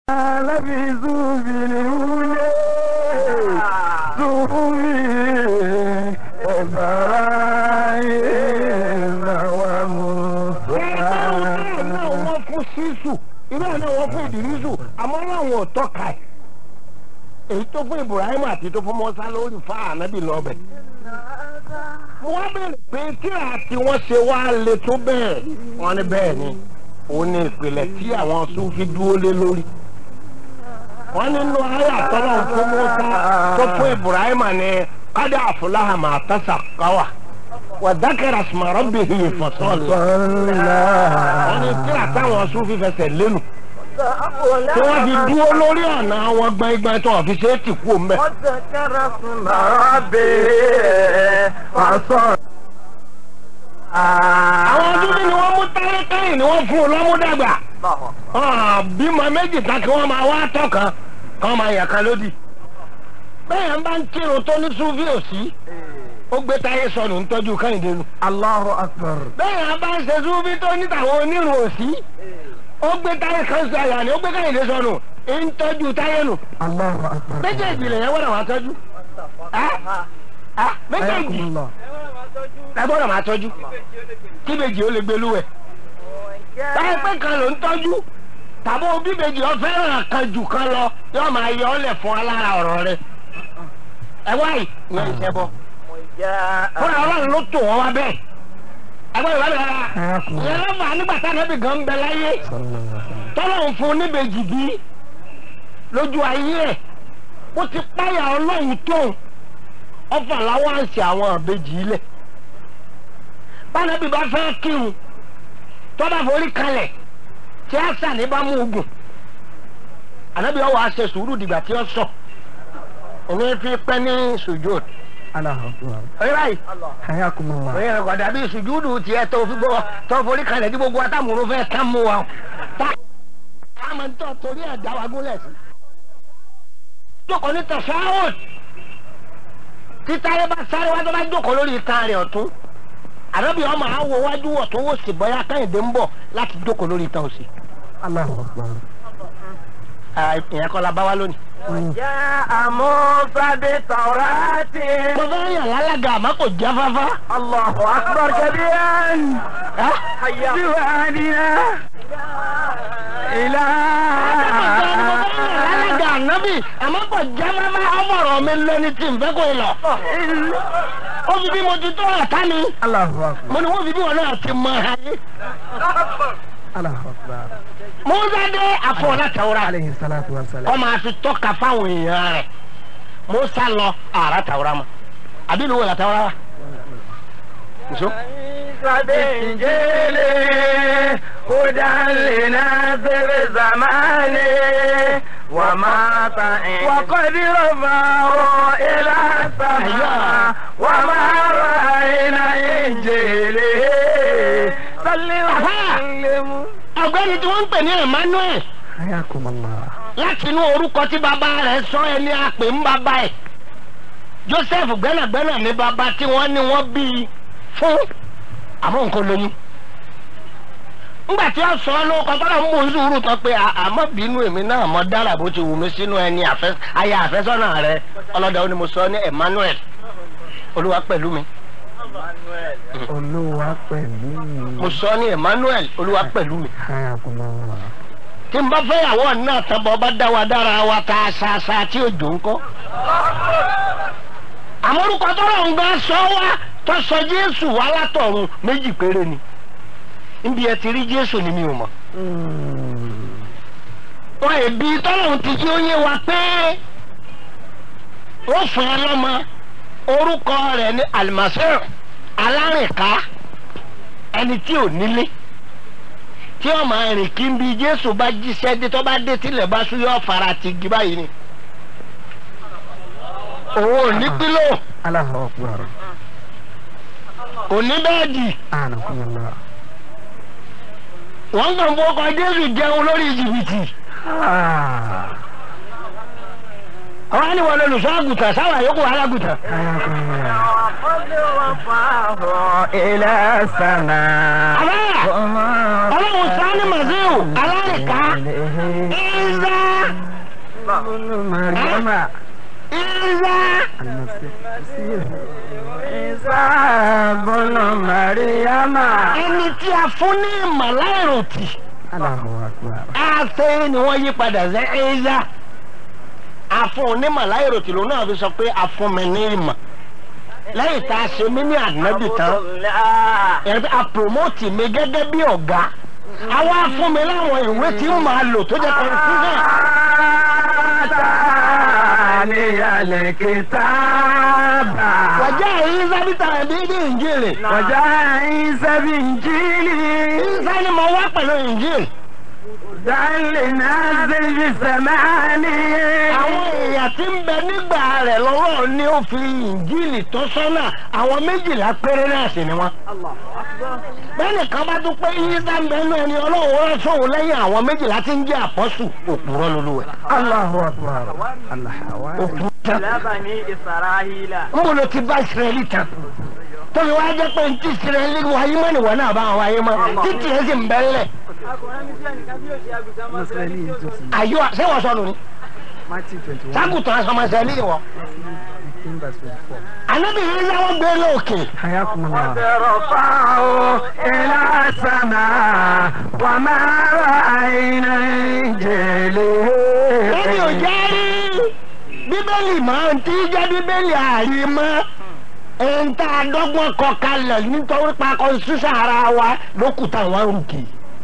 لفي زوب الهولي زوبي إبراهيم وموسى wọ́n fún sísù irú ẹ̀ náà wọ́n fún ìdírísù àmọ́ láwọn ò tọ́ka ẹ̀ èyí tó fún ibrahim àti tó fún mọ́sá lórí fa ànábì lọ́bẹ̀. mo wá bẹ̀rẹ̀ pé tíra tí wọ́n ṣe wá le tó bẹ́ẹ̀ wọ́n ní bẹ́ẹ̀ ni òun ni ìpìlẹ̀ tí àwọn sufi dúró lé lórí. wọ́n nínú ayé àtọ́lọ́ fún mọ́sá tó fún ibrahim ní kádà àfúláhà máa tẹ́sà káwà wàdákẹ́rẹ́ sùmọ̀rọ̀ bìhì ìfọ̀sọ́ọ̀lù wọ́n ní tíra táwọn sufi fẹsẹ̀ lẹ́nu tí wọ́n fi dúró lórí ọ̀nà àwọn gbẹ̀ngbẹ̀ tó wọ́n fi ṣe é tì kú mbẹ́. وذكر اسم ربه فصلى àwọn dúdú ni wọ́n mú táyétáyé ni wọ́n fún un lọ́múdàgbà. bímọ méjì tán kí wọ́n máa wá tọ̀kan kí wọ́n máa yà kan lódì. bẹ́ẹ̀ ń bá ń kírun tó ní súfì òsì ó gbé táyé sọnù ń tọ́jú kẹ́hìndé nu. الله أكبر bẹ́ẹ̀ ń bá ń ṣe súfì tó ní tàwọn onírun òsì ó gbé táyé kan sọ àyà ni ó gbé kẹ́hìndé sọnù ń tọ́jú táyé nù. الله أكبر méjèèjì lè yẹn wọ́n wá tọ́jú. Ẹ́? Ẹ́? méjèèjì حياكم الله ẹ gbọ́dọ̀ máa tọ́jú kí bèjì ó lè gbé lúwẹ̀. báyìí pé kan ló ń tọ́jú tàbí òbí bèjì ọ fẹ́ràn kan jù kan lọ yóò máa yọ ọ́ lẹ̀ fún alára ọ̀rọ̀ rẹ. ẹ wá yìí ní ìṣẹ́ bọ́ fúnra ọlọ́run ló tò wọ́n wá bẹ́ẹ̀. ẹ gbọ́dọ̀ wá bẹ́ẹ̀ rárá. حياكم ìyẹn الله ló fà á nígbà tá ànábì gan ń bẹ láyé صلى الله عليه وسلم tọ́lọ́run fún un níbejì bí lójú ayé ẹ̀ bó ti páyà ọlọ́run tóun ọfà láwọn àṣẹ àwọn àbejì ilẹ̀ bánabi bá fẹ́ kírun tó bá forí kalẹ̀ tí a sà ní bá mú ogun ànábi ọwọ́ àṣẹ sùúrù dìgbà tí ó sọ òun fi pẹ́ ní sùjúd الله أكبر orí báyìí حياكم الله orí rẹ̀ kọ̀dà bí sùjúdù tiẹ̀ tó fi gbọ́ tó forí kalẹ̀ tí gbogbo atámúrú fẹ́ tán mú wa tá a máa ń tọ́ torí ẹ̀ dá wa gúnlẹ̀ sí. jókòó ní tẹ̀síwáwò títáyé bá sáré wá tó bá jókòó lórí itan rẹ̀ ọ̀tún àdóbi ọmọ àwọ̀ wájú wọ̀ tó wò sí bọ́yá káyìndé ń bọ̀ láti jókòó lórí itan òsì. الله أكبر ìyẹn kọ́ la bá wá lónìí. جاء موسى بالتوراة mo fẹ́ yàn lálága àmọ́ kò jẹ́ fáfá. الله أكبر كبيرا ẹ́ جواننا إلى alága ànábì àmọ́ kò jẹ́ fáfá ọmọọ̀rọ̀ mi lẹ́ni tí n fẹ́ kó lọ. ó fi bí mo ti tó àtá ni الله أكبر mo ní wọ́n fi bí wọn náà ti mọ ayé. الله أكبر musa dé àfọwọ́lá tàwọ́rà عليه الصلاة والسلام kọ́ máa fi tọ́ka fáwọn èèyàn rẹ̀ musa lọ àrà tàwọ́rà mọ́ àbí ìlú wo la tàwọ́rà wa. nso. بالإنجيل هدى لناصر زمانه وما وقد رفعه إلى السماء وما رأينا إنجيله صل وسلم ọ̀gbẹ́ni tí wọ́n ń pè ní emmanuel حياكم الله láti inú orúkọ tí bàbá rẹ̀ sọ ẹni àpè ń bàbá ẹ̀ joseph gbẹ́nàgbẹ́nà ní bàbá tí wọ́n ní wọ́n bí i fún àmọ́ nǹkan lóyún ńgbà tí wọ́n sọ ọ́ ló kọ́ tọ́lá ń mú sùúrù tán pé à- àmọ́ bínú èmi náà mọ́ dára bó ti wù mí sínú ẹni àfẹ́ aya àfẹ́sọ́nà rẹ ọlọ́dà ó ní mo sọ ní emmanuel olúwa pẹ̀lú mi olúwa pẹ̀lú mo sọ ní emmanuel olúwa pẹ̀lú mi حياكم الله tí n bá fẹ́ yàwó náà tán bọ́ bá dá wa dára wa ta ṣaṣa tí òjò ń kọ́. àmọ́ orúkọ tọ́lọ̀ ń gbà sọ wá tó sọ jésù wá látọ̀run méjì péré ni níbi ẹ ti rí jésù ni mi ò mọ̀. wọn èbí tọ́lọ̀ ti jí ó yé wa pé wọ́n fún ẹ lọ́mọ orúkọ rẹ̀ ní alimasir alárìnká ẹni tí ò nílé tí ó máa rìn kí n bí jésù bá jíṣẹ́ dé tó bá dé tilẹ̀ bá sún yóò fara ti gi báyìí ni. òun ò ní pílò الله أكبر kò ní bẹ́ẹ̀dì أعنكم الله wọ́n kàn fọkọ jésù jẹun lórí jìbìtì. آه. àwọn á ní wọn lolùṣọ́ àgùntàn sáwọn àyókù alágùntàn. حياكم الله وقد رفعه إلى السماء àbá ọlọ́run sani maziu alárìká ìzá ابن مريم ìzá المسيح عيسى بن مريم ẹni tí a fún ní màláìròtì الله أكبر àṣẹ ni wọ́n yí padà sí ìzá àfún ní màláìròtì lòun náà fi sọ pé àfún mi ní ìmọ̀ lẹ́yìn tá a ṣe mí ní ànábì tán ẹ̀rí a promote mi gẹ́gẹ́ bí ọ̀gá àwa fún mi láwọn ìwé tí ń máa lò tó jẹ́ confusion. آتاني الكتاب wàjá èyí sábìtà ẹ̀bí ní ìjìnlẹ̀. وجاء عيسى بإنجيل ìsá ni mo wá pẹ̀lú ìjìnlẹ̀. هدى للناس في السماء àwọn èèyàn tí ń bẹ nígbà rẹ̀ lọ́wọ́ ni ó fi ìjìnlẹ̀ tó sọ́nà àwọn méjìlá péré náà sì ni wọ́n. bẹ́ẹ̀ni kan bá tún pé ìsá ń bẹ nínú ẹni ọlọ́run rẹ̀ sóhun lẹ́yìn àwọn méjìlá tí ń jẹ́ àpọ́sù òpùrọ́ lolúwẹ̀. الله أكبر الحواري òpùrọ́ tán. لا بني إسرائيل ń bolo ti bá ìsirẹ́lì tán. tóbi wá jẹ́ pé ntí ìsirẹ́lì wáyé mọ́ ni wọ́n náà bá wáyé mọ́ títí ẹ̀ sì ń bẹ́lẹ̀. Nasrani Joseph àyọ̀ ṣé wọ́n sọnù ni. Matthew 21 sákùtàn asọmọsẹ́lì wọ. 15 verse 24 ànábì yìí láwọn gbé lóòkè. حياكم الله رفعه إلى السماء وما رأينا إنجيله ẹni ò jẹ́ rí bíbélì máa ń tí jẹ́ bíbélì àrímọ́ ẹ̀ń tá a dọ́gbọ́n kọ kalẹ̀ nítorí pa constitution ara wa lókùtà wọn rùkì.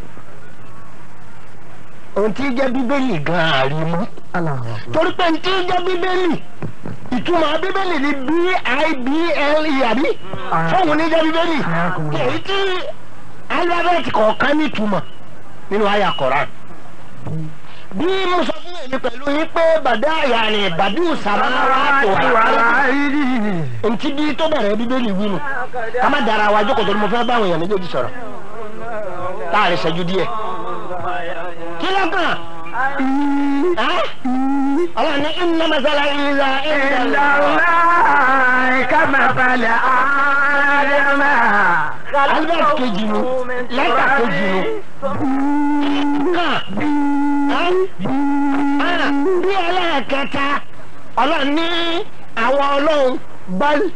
ohun tí jẹ́ bíbélì gan àrímọ́ الله أكبر torí pé ní tí jẹ́ bíbélì ìtumọ̀ bíbélì ni b-i-b-l-e àbí fóun ní jẹ́ bíbélì èyí tí alifábẹ́ẹ̀tì kọ̀ọ̀kan ní ìtumọ̀ nínú àyà Kọ̀rán bí mo sọ fún èmi pẹ̀lú yín pé bàdá yàrá bàdú sàmáwá tó wà ntí bí tó bẹ̀rẹ̀ bíbélì wí nù ká má dara wa jókòó torí mo fẹ́ báwọn èèyàn méjèèjì sọ̀rọ̀ láàrin ìṣẹ́jú díẹ̀ kí ló kàn ọlọ́run ní iná masala ìlà إلا ìlà الله كمثل آدم albert kejì nu lẹ́tà kejì nu kàn bí ẹlẹ́ẹ̀kẹta ọlọ́run ní àwọn ọlọ́run báyìí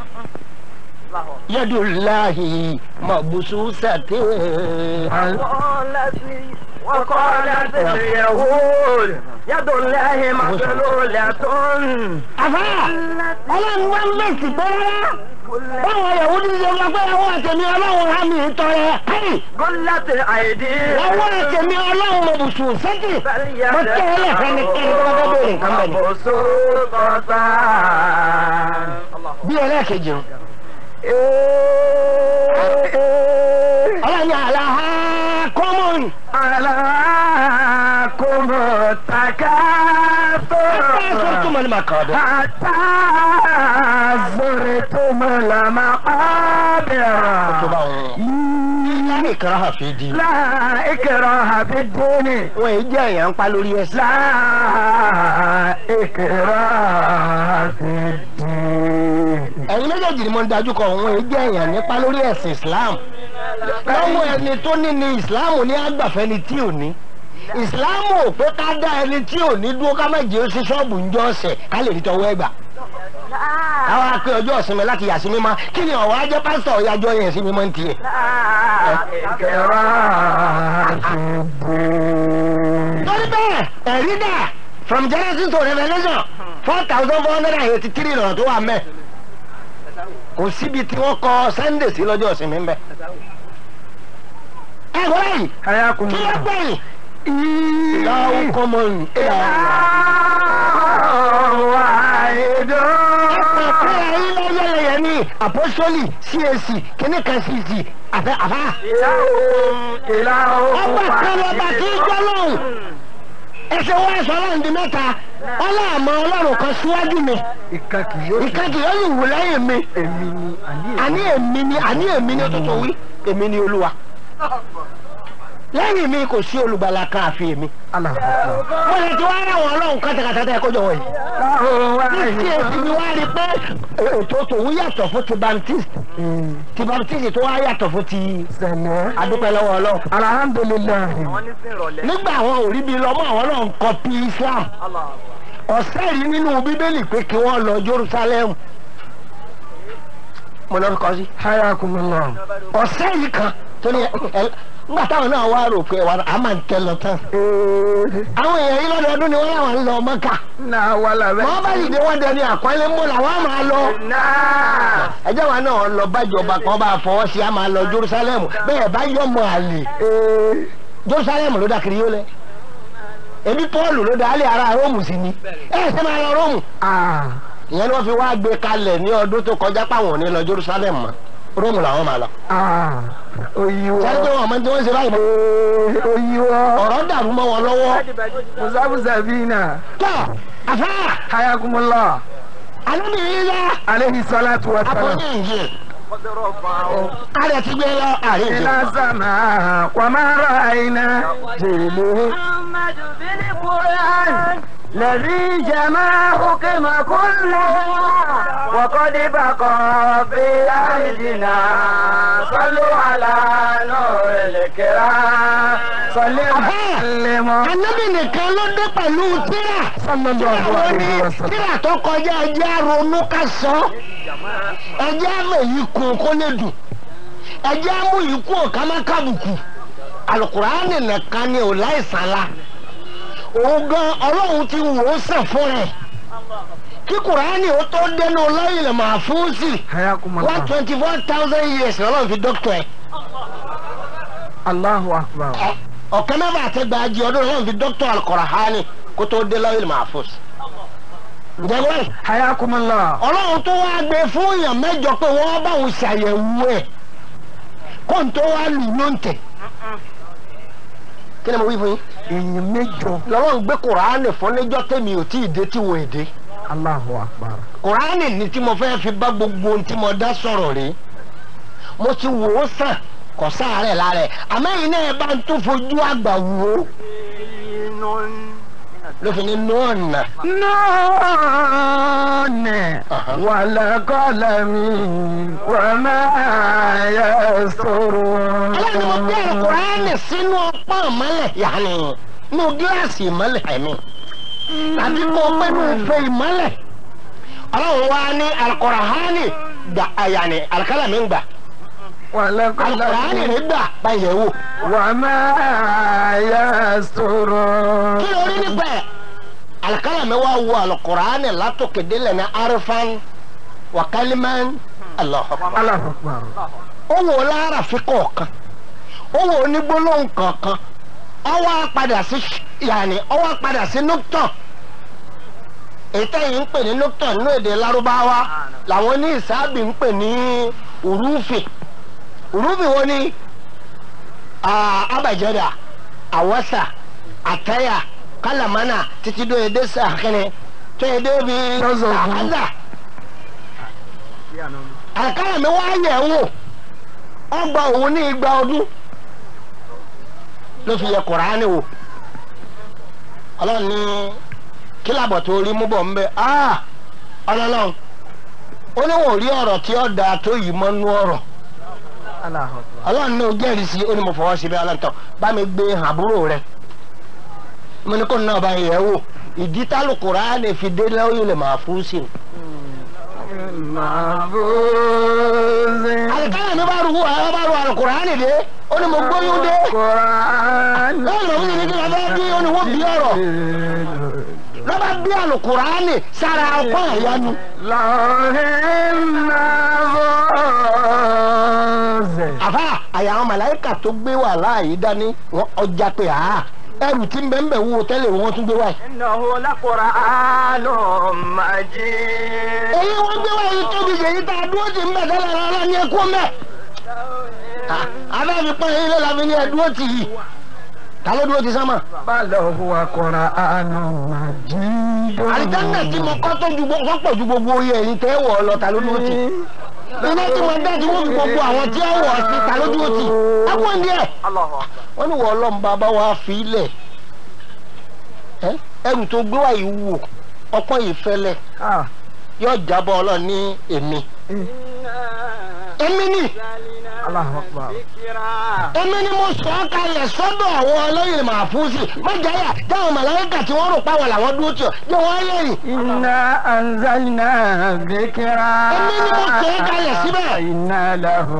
yadullahi mabsusati وقالت وقالت اليهود يد الله مغلولة àfà ọlọ́run wá ń lèsì pé rárá báwọn yahudi ṣe wá pé àwọn àtẹ̀mí ọlọ́run há mi tọrẹ káyì غلت أيديهم àwọn àtẹ̀mí ọlọ́run mabsusati mo tẹ́ ẹ lẹ́fẹ̀ẹ́ ní kí n tó bá bẹ̀rẹ̀ nǹkan bẹ̀ ni. مبسوطة bí ẹlẹ́ẹ̀kejì o ọlọ́run ní àlàhà kọ́mọ̀n ألاكم التكاثر حتى زرتم المقابر حتى زرتم المقابر láì kọ́ra fi di. لا إكراه في الدين wọ́n èyí jẹ́ èèyàn ń pa lórí ẹsẹ̀. لا إكراه في الدين ẹ̀yin méjèèjì ni mo ń dájú kọ òun èyí jẹ́ èèyàn nípa lórí ẹ̀sìn Islam. lọ́wọ́ ẹni tó ní ni Islam ní àgbàfẹ́ ni tí ò ní. Islam ò pé ká dá ẹni tí ò ní dúró ká má jẹ́ ó sí ṣọ́ọ̀bù ń jọ ọ̀sẹ̀ ká lè rí tọwọ́ ẹgbà. káwá pé ọjọ́ ìsinmi láti yà sí mímọ́ kí ni ọ̀wá jẹ́ pásítọ̀ ìyájọ́ yẹn sí mímọ́ ń tiẹ̀. لا إكراه في الدين torí bẹ́ẹ̀ ẹ̀rí dà from Genesis to Revelation four thousand four hundred and eighty three lọ́rọ̀ tó wà mẹ́ kò síbi tí wọ́n kọ Sunday sí lọ́jọ́ ìsinmi ń bẹ. ẹ wọ́n yìí حياكم kí ló الله gbẹ̀yìn ìlàwó kọ́mọ̀n واحد ẹ̀pẹ̀ pé ẹ̀yin lọ́yẹ̀lẹ̀yẹ̀ ní apostoli CAC kíní kan CC àfẹ́ àfá. إله ọgbà kan lọ́ba tí í jọ́ lóhùn ẹsẹ̀ wọ́n ẹ̀sọ́ ọlọ́run di mẹ́ta ọlọ́àmọ́ ọlọ́run kan síwájú mi ìkan kì yóò ìkejì yóò sì wù lẹ́yìn mi èmi ni àní àní èmi ni àní èmi ni tuntun wí èmi ni olúwa. lẹ́yìn mi kò sí olùgbàlà kan àfi èmi. Allahu mo lè ti wá rà wọn ọlọ́run kátàkátà tẹ́ ẹ kójọ wọ̀nyí. ní tí èsì mi wá rí i pé ètò tòun yàtọ̀ fún ti baptist ti baptist tó wá yàtọ̀ fún ti Sẹ̀lẹ̀. adúpẹ́ lọ́wọ́ ọlọ́run. Alhamdulilayi. nígbà àwọn òrí bíi lọ́mọ àwọn náà ń kọ́pì islam ọ̀sẹ̀ rí nínú bíbélì pé kí wọ́n lọ jerusalem mo lọ kọ́ sí Hayakumullah. ọ̀sẹ̀ yìí kan tó ní ẹ nígbà táwọn náà wá rò pé wà á máa ń tẹ lọ tán Ee. àwọn èèyàn yìí lọ́dọọdún ni wọ́n láwọn ń lọ mọ́kà Náà wà lábẹ́. wọ́n bá yìí dé wọ́n dẹni àpọ́nlé mọ́ làwọn máa lọ ẹjẹ́ wa náà lọ bájọba kan bá fọwọ́ sí a máa lọ jerusalem bẹ́ẹ̀ bá yọmọ àlè Ee. jerusalem ló dá kiri yó lẹ ebi paul ló dá alẹ́ ara róòmù sí ni ẹ ẹ sẹ́ máa lọ róòmù Ah. ìyẹn ni wọ́n fi wá gbé kalẹ̀ ní ọdún tó kọjá páwọn ò ní lọ jerusalem mọ́ róòmù làwọn máa lọ. Ah. Oyiwọ. sẹ́ni pé wọn mọ tí wọ́n ṣe báyìí mọ́ Ee. Oyiwọ. ọ̀rọ̀ dàrú mọ́ wọn lọ́wọ́ Musabusa bina. tọ́ àfá Hayakumullah. alábìrin yá Aleyhi salatu wa salam. akọni ìjì àrẹ ti gbé lọ àrẹ ìjì إلى سماء وما رأينا جيله محمد بالقرآن الذي جمع حكم كله وقد بقى في أيدينا صلوا على نور الكرام صلوا سلم anábì nìkan ló dé pẹ̀lú tíra sallallahu wọ́n alaihi ní wasallam. tíra tó kọjá ẹjẹ́ ronú ká sọ ẹjẹ́ àmọ̀ yìí kún kó lè dùn ẹjẹ́ àmọ̀ yìí kún ká má kábùkù alukuraani nìkan ni ò láìsàn la òun gan ọlọ́run ti wò ó sàn fún rẹ̀ kí kuraani ó tó dénú lọ́yìn lè máa fún sí حياكم one الله twenty four thousand years lọ́lọ́run fi dọ́kítọ̀ ẹ̀ الله أكبر ọ̀kẹ́ mẹ́fà àtẹ́gbàájì ọdún lọ́lọ́run fi dọ́kítọ̀ alukuraani kó tó dé lọ́yìn lè máa fún sí. ǹjẹ́ wọ́n حياكم الله ọlọ́run tó wá gbé fún èèyàn mẹ́jọ pé wọ́n bá òun ṣàyẹ̀wò ẹ̀ kó n tó wá lù ló ń tẹ̀. kí ni mo wí fún yín. èèyàn mẹ́jọ lọ́wọ́n gbé kùránì fún níjọ́ tèmi ò tí ì dé tí wò èdè. Allahu Akbar kùránì ní tí mo fẹ́ fi bá gbogbo ohun tí mo dá sọ̀rọ̀ rí. mo ti wò ó sàn kò sáàárẹ̀ lára ẹ̀ àmẹ́yìn náà bá ń tún fojú àgbà wò ó ló fi ní nọ́ọ̀nà. نون والقلم وما يسطرون aláàbò mo gbé kùránì sínú ọpọ́n ìmọ́lẹ̀ yàní inú gíláàsì ìmọ́lẹ̀ ẹ̀mí tàbí kó pé ní ife ìmọ́lẹ̀ ọlọ́run wá ní alukọ̀rọ̀hánì gbà yàní alikálàmì ń gbà alukọ̀rọ̀hánì والقلم rẹ̀ gbà báyẹ̀ wò. وما يسطرون kí ló rí nípa ẹ̀ alikálàmì wá wo alukọ̀rọ̀hánì látòkè délẹ̀ ní arifan wakalimán Allahu Akbar. الله أكبر ó wò ó lára fi kọ̀ọ̀kan ó wò ó ní gbólóhùn kọ̀ọ̀kan ó wá padà sí yàní ó wá padà sí nùtọ̀ èyí tẹ́yìn ń pè ní nùtọ̀ nínú èdè lárúbáwá làwọn ní ìsáàbì ń pè ní urúfì urúfì wo ni ah, abajada awasa ataya kalamana títí dó èdè sàkínní tó èdè bíi Lọ́sọ̀ọ̀sán. àkàzà àkàrà mi wá yẹ̀ wò ọgbà òun ní igba ọdún ló fi yẹ kùránì wò ọlọ́run ní kílàbọ̀ tó rí mú bọ̀ ń bẹ ah ọlọ́run ó ní wọn ò rí ọ̀rọ̀ tí ó da tó yìí mọ́ nú ọ̀rọ̀ الله أكبر ọlọ́run ní o jẹ́rìí sí ó ní mo fọwọ́ sí bẹ́ẹ̀ ọlọ́run bá mi gbé hàn àbúrò rẹ mo ní kó náà bá yẹ̀ wò ìdí tálù kùránì fi dé lẹ́yìn lè máa fún sí i. محفوظ àlùkálà mi bá ru ẹ bá ru àlùkùránì dé ó ní mo gbóyún dé. قرآن lọ́wọ́ lọ́wọ́ ní kí lọ́wọ́ bí ó ní wọ́n bí ọ̀rọ̀ lọ́ba bí àlùkùránì sára ọkọ àyánu. لوح محفوظ àfa àyà àwọn màláìkà tó gbé wà láàyè dání wọn ọjà pé a ẹrù tí ń bẹ́ẹ̀ bẹ́ẹ̀ wo tẹ́lẹ̀ wọn tún gbé wáyé. إنه لقرآن مجيد èyí wọ́n gbé wáyé tóbi jèyí tá a dúró ti ń bẹ̀ tẹ́lẹ̀ rárá ní ẹkú mẹ́. abẹ́ mi pọ́n yín lọ́la mi ní ẹdúró tì yìí ta ló dúró ti sánmà. بل هو قرآن مجيد àlìjáná tí mo kọ́ tó ju gbogbo wọ́n pọ̀ ju gbogbo oyè ẹ̀yìn tẹ́ wọ̀ ọ́ lọ ta ló dúró tì. iná tí wọ́n dá tí wọ́n fi gbogbo àwọn tí wọ́n wọ̀ sí ta lójú òtì ẹ̀wọ̀n díẹ̀ Allahu akbar. wọ́n ní wọ́n ọlọ́run bàbá wa fi ilẹ̀ ẹ́ ẹrù tó gbé wá yìí wò ọpọ́n yìí fẹ́lẹ̀ Ah. yóò jábọ̀ ọlọ́run ní èmi Eh. èmi ni Allahu akbar. èmi ni mo sọ ọ́ kalẹ̀ sọ́dọ̀ àwọn ọlọ́yin màfúsì májàyà dáhùn màláyíkà tí wọ́n rò páwọn làwọn dúró tì ọ́ jẹ́ wọ́n á yẹ̀rì. Inna anzalna dhikra. Èmi ni mo sọ ọ́ kalẹ̀ síbẹ̀. Inna lahu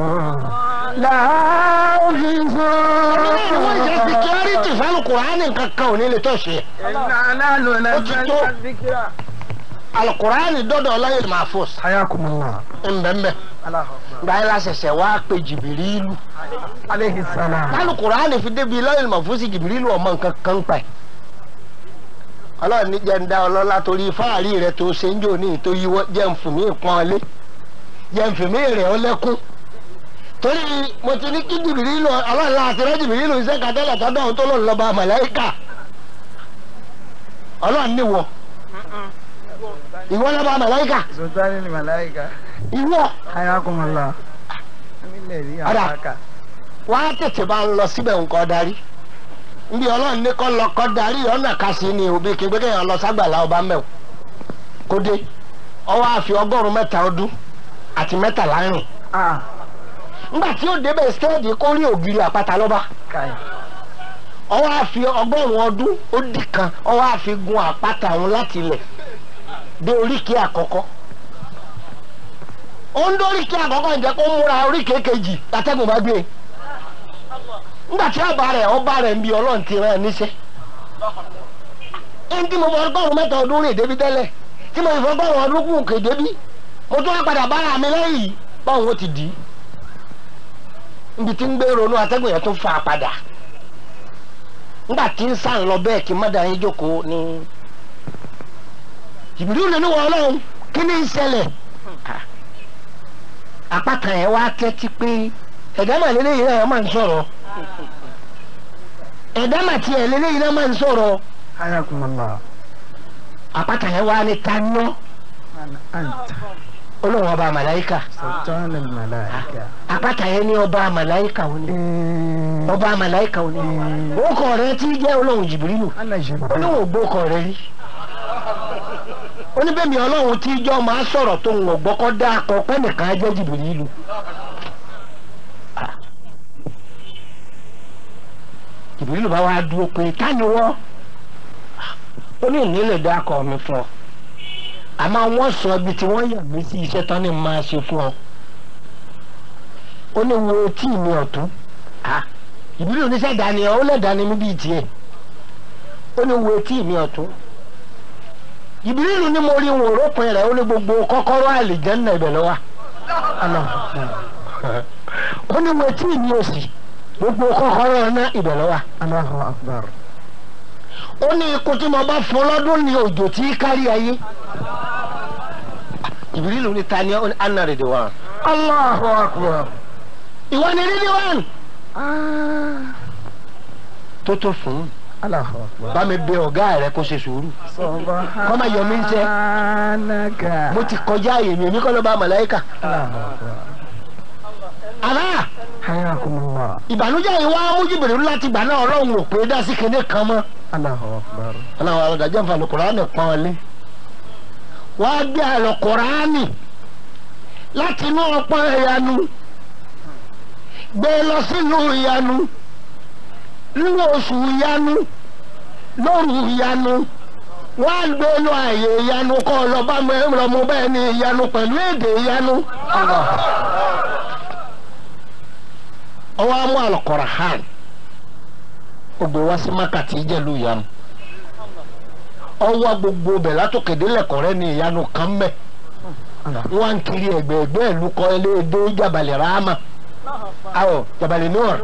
lahafizun. èmi náà ni wọ́n ṣe security fáwọn kùránì kankan ò ní lè tọ́ ṣe. Inna nahnu Ó ti tó. nazzalna dhikra. alukùránì dọ́dọ̀ ọlọ́yin màfúsì Hayakumullah. ńbẹ́ńbẹ́ Allahu akbar. gbáyé la ṣẹ̀ṣẹ̀ wá pé jìbìrìlù Alayhi salam. alukùránì fi débi ọlọ́yin màfúsì jìbìrìlù ọmọ nǹkan kan pa ẹ̀. ọlọ́run ní jẹ́ ń dá ọlọ́lá torí fáàrí rẹ̀ tó ṣe ń jò ní ìtò yíwọ́ jẹ́ ń fún mi pọ́n lé jẹ́ ń fún mi rẹ̀ ọ́ lẹ́kún torí mo ti ní kí jìbìrìlù ọlọ́run láti rẹ́ jìbìrìlù iṣẹ́ kàtẹ́lẹ̀ tọ́dọ̀ ohun tó lòun lọ́ba màláíkà ọlọ́run níwọ̀ ìwọ lọ́ba màláíkà Sultani ni malaika. ìwọ Hayakumullah. Amílẹ̀ rí Ada. àbáka. wá tètè bá ń lọ síbẹ̀ nǹkan darí nbí ọlọ́run ní kọ́ lọ kọ́ darí ọ̀nà kásì ni òbí kí gbẹ́kẹ̀ yẹn lọ ságbàlá ọba mẹ́wò kó dé ọwọ́ àfi ọgọ́rùn-ún mẹ́ta ọdún àti mẹ́tàlá rìn Ah. ńgbà tí ó débẹ̀ stẹ́ẹ̀dì kó rí ògiri àpáta lọ́ba Kai. ọwọ́ àfi ọgọ́rùn-ún ọdún ó dì kan ọwọ́ àfi gun àpáta òun láti ilẹ̀ dé oríkèé àkọ́kọ́ ó ń dóríkèé àkọ́kọ́ ǹjẹ́ kó múra oríkèé kejì látẹ́gùn bá gbé e ńgbà tí ọba rẹ̀ ọba rẹ̀ ń bi ọlọ́run ti rán ẹ níṣẹ́ ẹni tí mo fọ ọgọ́rùn-ún mẹ́ta ọdún rìn débi tẹ́lẹ̀ tí mo fọ ọgọ́rùn-ún ọdún kù kè débi mo tún wá padà bára mi lẹ́yìn báwọn ó ti dì í níbi tí ń gbé ronú atẹ́gùn yẹn tún fà á padà ńgbà tí ń sàn lọ bẹ́ẹ̀ kí mọ́dà yín jókòó ní ìbílú nínú wọn ọlọ́run kí ni ń ṣẹlẹ̀ àpáta yẹn wá tẹ́tí pé ẹ̀dá mà lélẹ́yìn náà máa ń sọ̀rọ̀ ẹ̀dá mà tiẹ̀ lélẹ́yìn náà máa ń sọ̀rọ̀ Hayakumullah. àpáta yẹn wá ní taniọ́ Man anta. olóhùn ọba màláìkà Sultani ni malaika. àpáta yẹn ní ọba màláìkà òní Eh. ọba màláìkà òní orúkọ rẹ tí jẹ́ olóhùn jìbìrìlù Ana Jibril. olóhùn ògbókọ rẹ rí oníbẹ̀mí ọlọ́run tí jọ́ máa sọ̀rọ̀ tó ń wọ̀ gbọ́kọ́ dá akọ pẹ́ nìkan á jẹ́ jìbìrìlù. jìbìrìlù bá wá dúró pé táni wọ́ ó ní ìnílẹ̀ dá akọ mi fún ọ àmọ́ wọ́n sọ ibi tí wọ́n yà mí sí iṣẹ́ tán ní máa ṣe fún ọ ó ní wo tí mi ọ̀tún ìbílẹ̀ oníṣẹ́ dání ọ ó lẹ̀ dání mi bíi tiẹ̀ ó ní wo tí mi ọ̀tún ìbílẹ̀ ní mo rí wọn òrópin rẹ̀ ó ní gbogbo kọ́kọ́rọ́ àlìjẹ́nà ibẹ̀ lọ́wọ́ ó ní wo tí mi òsì gbogbo kọ́kọ́rọ́ náà ibẹ̀ lọ́wọ́ Allahu akbar. ó ní ikú tí mo bá fún lọ́dún ní òjò tí kárí ayé ìbílẹ̀ ní ta ni anna rẹ̀ dé wá Allahu akbar. ìwọ ni rírí wá Ah. tó tó fún un. Allahu akbar. bá mi bẹ ọ̀gá rẹ kó ṣe sùúrù Kọ́ máa yọ mí ń jẹ. Subhanaka. mo ti kọjá àyè mi èmi kọ́ ló bá màláíkà. Allahu akbar. àmà Hayakumullah. ìbànújẹ́ yìí wá mú jìbìrì láti gbà náà ọlọ́run ò pé dá sí kinní kan mọ́. Allahu akbar. ọlọ́run àwọn ọ̀dàjẹ́ nfa lùkùránì pọ́n ọ lé. wá gbé àlùkùránì láti inú ọpọ́n ìyanu gbé lọ sínú ìyanu nínú oṣù ìyanu lóru ìyanu wá gbé lọ àyè ìyanu kọ́ ọ lọ bá mi rọ mo bẹ́ẹ̀ ni ìyanu pẹ̀lú èdè ìyanu. ọwọ́ amú àlùkùránì ó gbé wá sí mákàtí ìjẹ́lu ìyanu ọwọ́ gbogbo bẹ̀ látòkèdè lẹ́kọ̀ọ́rẹ́ ní ìyanu kan mẹ́ wọ́n ń kiri ẹ̀gbẹ̀ẹ̀gbẹ́ ìlú kọ́ ẹlẹ́ẹ̀dẹ́ jabalẹ̀ ráàmà awọ jabalẹ̀ nùr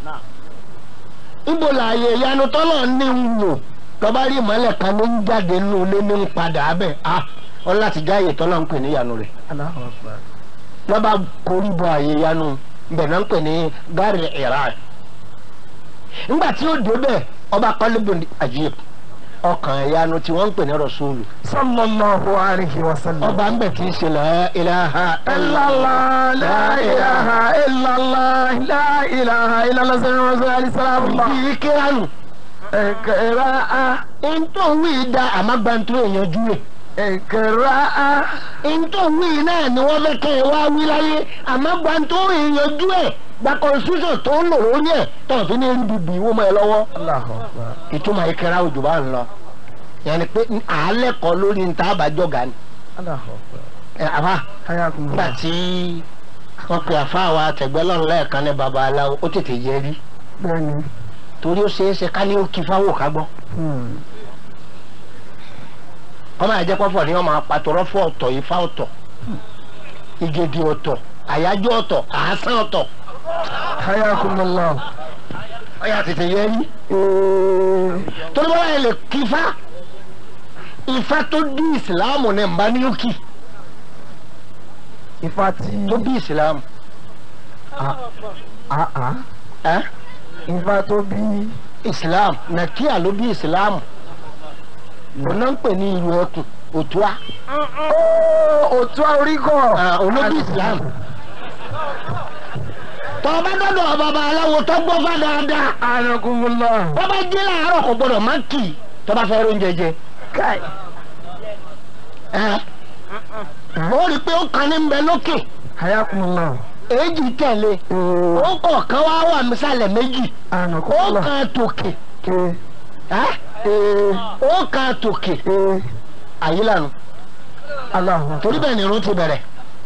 ibo láàyè ìyanu tọ́lọ̀ ní ń wò tọ́ba rí ìmọ̀lẹ̀ kan ní ń jáde nínú ilé ní ń padà abẹ́ a ọ láti já àyè tọ́lọ̀ ń pè ní ìyanu rẹ̀ Allahu akbar. lọ́ba korí bọ àyè ìyanu bẹ̀ náà ń pè ní gari iran nígbà tí ó débẹ̀ ọba kọ́lébù àjíyè ọkàn ìyanu tí wọ́n ń pè ní rọ̀ṣúlù. sallallahu alayhi wa sallam. ọba ń bẹ̀ kì í ṣe la ilaha illallah la ilaha illallah la ilaha illallah sallallahu alayhi wa sallam. bí kíláànù. ẹ̀kẹ́rà á ntòwí da àmàgbàntó èèyànjú rẹ̀. ẹ̀kẹ́rà á ntòwí náà ni wọ́n fẹ́ kẹ́ ẹ wá wí láyé àmàgbàntó èèyànjú ẹ̀ gba constitution tó ń lò lórí ẹ̀ tó ń fi ní rí bíbí wọ́n mọ́ ẹ lọ́wọ́. Allahu akbar. ìtumọ̀ ìkẹrà òjò bá ń lọ. yẹn ni pé àálẹ̀ kọ́ lórí ní tábàjọ́gà ni. Allahu akbar. ẹ àbá nígbà hayakumullah. tí wọ́n pe àfa wa àtẹ̀gbẹ́lọ́run lẹ́ẹ̀kan ní babaláwo ó tètè yẹ rí bẹ́ẹ̀ni. torí ó ṣeé ṣe ká ní ó kí fáwọ́ ká gbọ́. Hmm. kọ́mọ àjẹ́ pọ́fọ̀ ni wọ́n máa pàtọ́rọ́ fún ọ̀tọ̀ ifá ọ̀tọ̀ ìgèdè ọ̀tọ̀ àyájọ́ ọ̀tọ̀ àásán ọ̀tọ̀ hayakumullah. ọ̀yà tètè yẹ rí. Ee. torí wọ́n yẹn lè kí ifá ifá tó bí ìsìláàmù ní nbá ní òkì Ifá tí. tó bí ìsìláàmù. Ah ah. ẹ́ Ifá tó bí. ìsìláàmù nàkíyà ló bí ìsìláàmù òun náà ń pè ní ìlú ẹkùn òtúá Òtún oríkọ̀. olóbi ìsìláàmù. tọ́ba dọ́dọ̀ bàbá aláwo tó gbọ́ fá dáadáa Anakumullah. bọ́bá jí láàárọ̀ kò gbọ́dọ̀ má kì í tọ́ba fẹ́ oúnjẹ jẹ. Kai. ẹ́ ó rí i pé ó kan ní bẹ lókè Hayakumullah. èjì tẹ̀lé Ee. ó kọ̀ọ̀kan wá wà mísàlẹ̀ méjì ó Anakumullah. kan tòkè Ke. ẹ́ Ee. ó kan tòkè Ee. àyílànà Allahu akbar. torí bẹ́ẹ̀ ni irun ti bẹ̀rẹ̀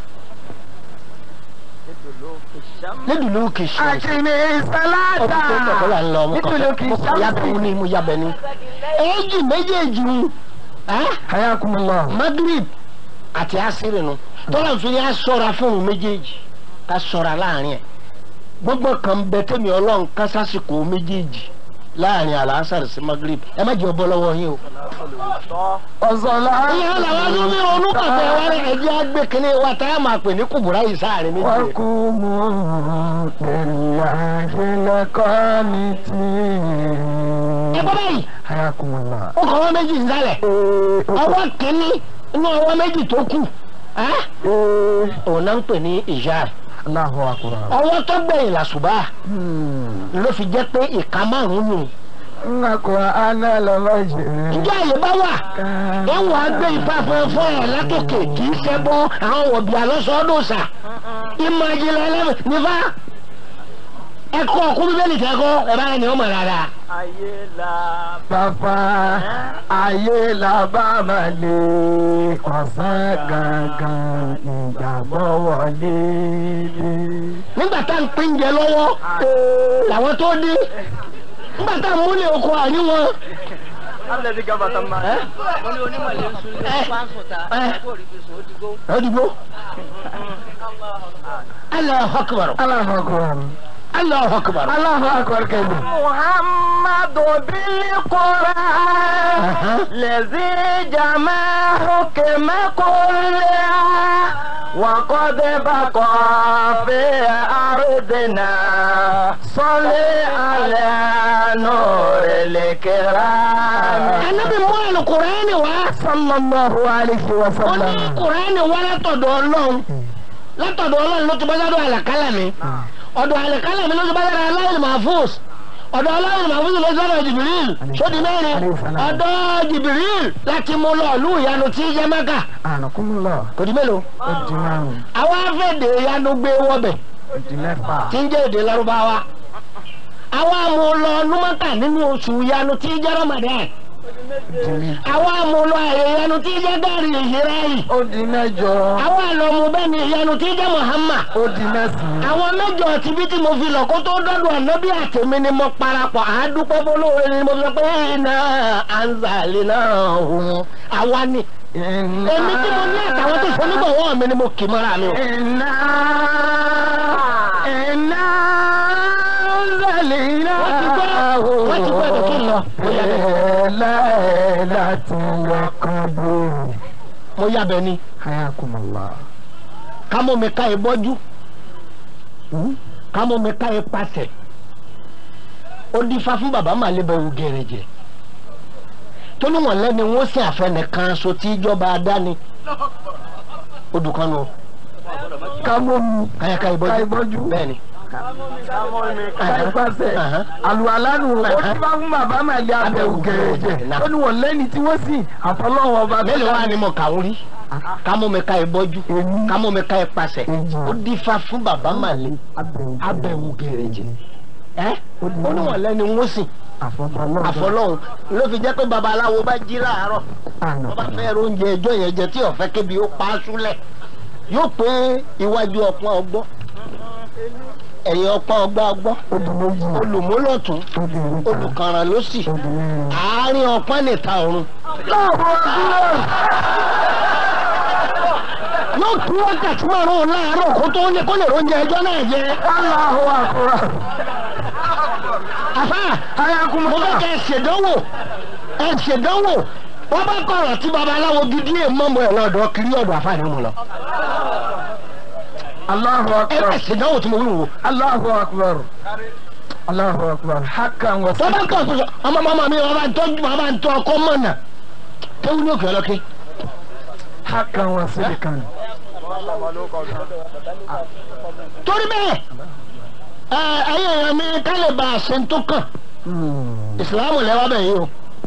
nídùúlù kì í ṣe Akini salata. ọdún tó ń bọ̀ kọ́lá ń lọ ọmọ kan Nítorí kì í mo kọ̀ yábẹ̀ ṣàmùsí. ní mo yábẹ̀ ní. èjì méjèèjì ń ẹ́ Hayakumullah. Madrid àti asiri nu tọ́lá fi yá sọ́ra fún un méjèèjì ká sọ́ra láàrin ẹ̀ gbogbo kan bẹ tẹ́mi ọlọ́run ká sásìkò méjèèjì láàrin àlàásàrì sí Madrid ẹ má jẹ́ ọbọ̀ lọ́wọ́ yín o. Ọ̀sọ̀lá. ìyá làwọn ló ní ronú kàtẹ́ wa rẹ̀ ẹ̀jẹ̀ àgbẹ̀ kínní wa tá a máa pè ní kùbùrà yìí sáàrin méjì rẹ̀. وقوموا لله لقانتين ẹ gbọ́ báyìí حياكم الله ó kọ́ ọwọ́ méjì ń sálẹ̀ ọwọ́ kínní inú ọwọ́ méjì tó kù ẹ́ òun náà ń pè ní ìyá الله أكبر ọwọ́ tó gbẹ̀yìn làṣùbà ló fi jẹ́ pé ìka márùn-ún nù. القرآن لمجد ǹjẹ́ àyè bá wà ẹ wà á gbé ifá fúnfún ẹ̀ látòkè kì í ṣe bọ́ àwọn wọ̀bì àlọ́sọ́dọ̀sà ìmọ̀ ìjìnlẹ̀ ẹlẹ́mì nífà ẹ̀kọ́ ọkùn bíbélì tẹ́kọ́ ẹ bá ní ọmọ rárá. ayé la Bàbá ayé la bá máa lè ọ̀sán gangan ìgbàgbọ́ wọlé dé. nígbà tá à ń pín jẹ lọ́wọ́ làwọn tó dé nígbà tá à ń múlẹ̀ oko àrí wọn. alẹ́ ti gaba tán ma. wọ́n ní onímọ̀lẹ́ ń sun Eh. pàǹsọ̀tà Eh. kó rí fi sùn ó ti gbó. ọdìgbò Allahu akbar Allahu akbar. Allahu akbar. Allahu akbar kẹ́lẹ́. muhammadu bilquran Aha. lezi jamahu kemakulya وقد بقى في أرضنا صل على نور الكرام anabi mú àlùkùránì wá. Sallallahu alayhi wa ó ní sallam. kùránì wá látọ̀dọ̀ ọlọ́run látọ̀dọ̀ ọlọ́run ló ti bá sọ́dọ̀ àlàkálàmì ọ̀dọ̀ àlàkálàmì ló ti bá sọ́dọ̀ aláìlì mahfuz ọ̀dọ̀ aláìlì mahfuz ló ti sọ́dọ̀ jìbìrìl sódì mẹ́rin ọ̀dọ̀ jìbìrìl láti mú lọ ìlú ìyanu tí í jẹ́ mẹ́kà Anakumullah. kò di mélòó. Ó di márùn-ún. àwọn afẹ́dẹ̀ ìyanu gbé wọ́bẹ̀ Ó di mẹ́fà. tí ń jẹ́ èdè lárúbáwá àwọn amúlọ numaka nínú oṣù ìyanu tí í jẹ́ ramadan Ó di mẹ́- àwọn amúlọ àyè ìyanu tí í jẹ́ gàrí ìhìráyì Ó di mẹ́jọ. àwọn àlọ́mú bẹ́ẹ̀ ni ìyanu tí í jẹ́ muhammad Ó di mẹ́sàn-án. àwọn mẹ́jọ tibí tí mo fi lọ kó tó dọ́dọ̀ ànábì àtẹ̀mí ni mo parapọ̀ àádúpọ̀ bolóore ni mo sọ pé iná anzali náà òun àwa ni èmi tí mo ní àtàwọn tó sọ nígbàwọ́ mi ni mo kì mọ́ra mi o. Iná iná zàlínà. Wọ́n ti gbọ́, wọ́n ti gbọ́ ẹ̀dọ̀ kí n lọ. Láì láti lẹ́kọ̀ọ́ bóyá. mo yàbẹ̀ ni Hayakumullah. kámọ́ mi ká ẹ bọ́jú kámọ́ mi ká ẹ pàṣẹ ó dífá fún bàbá màlẹ́ bẹ̀rù gẹ̀rẹ̀jẹ̀ tó ní wọn lẹ́ni wọ́n sì àfẹnìkan so tí ìjọba adáni odù kan nù ká mọ́ mi káyàká ká ìbọjú ìbọjú bẹ́ẹ̀ni ká ìpàṣẹ Aha. àlùalánu ó ti bá fún bàbá màlẹ́ abẹ́wò gẹ̀rẹ́jẹ̀ ó ní wọn lẹ́ni tí wọ́n sì àfọlọ́wọ́ ọba tó mélòó dá wà ní mo kà ń rí kámú mi ká ìbọjú Èmi. kámú mi ká ìpàṣẹ Èjì. ó dífá fún bàbá màlẹ́ abẹ́wò abẹ́wò gẹ̀rẹ́jẹ̀ ẹ́ Ó di ó ní wọn lẹ́ni wọ́n sì àfọlọ́wọ́ àfọlọ́hún ló fi jẹ́ pé babaláwo bá jí láàárọ̀ àná wọ́n bá fẹ́ oúnjẹ ẹjọ́ yẹn jẹ tí ọ̀fẹ́ kébi ó pa á súlẹ̀ yóò pé iwájú ọpọ́n ọgbọ́ ẹ̀yìn ọpọ́n ọgbà ọgbọ́ ó di méjì olùmúlọ̀tún ó di oríta olùkànràn ló sì ó di mẹ́rin. àárín ọpọ́n nìta ọ̀run láàbọ̀ ọdún yóò tún wákàtí márùn-ún láàárọ̀ kó tó ní kó lè oúnjẹ ẹjọ́ náà jẹ Allahu akbar. àfà mo ayakumala. fẹ́ kẹ́ ẹ ṣèdánwò ẹ ṣèdánwò wọ́n bá kọ̀rọ̀ tí babaláwo gidi ẹ̀ mọ́ mọ́ ẹ̀ lọ́dọ̀ kiri ọ̀dọ̀ àfà ni mo lọ Allahu ẹ akbar. ẹ ṣèdánwò tí mo wí wò. Allahu akbar. Allahu akbar. Hakan wa tọ́ba kọ̀ tó sọ ọmọ màmá mi wọ́n bá ń tọ́jú wọ́n bá ń tọ́ ọkọ mọ̀nà kéwú ní òkè ọlọ́kẹ́. hakan wa silikan. torí bẹ́ẹ̀ ẹ ẹyẹ èèyàn mi ká lè bá a ṣe ń tó kàn ìsìláàmù lẹ́wọ́ bẹ̀ yìí o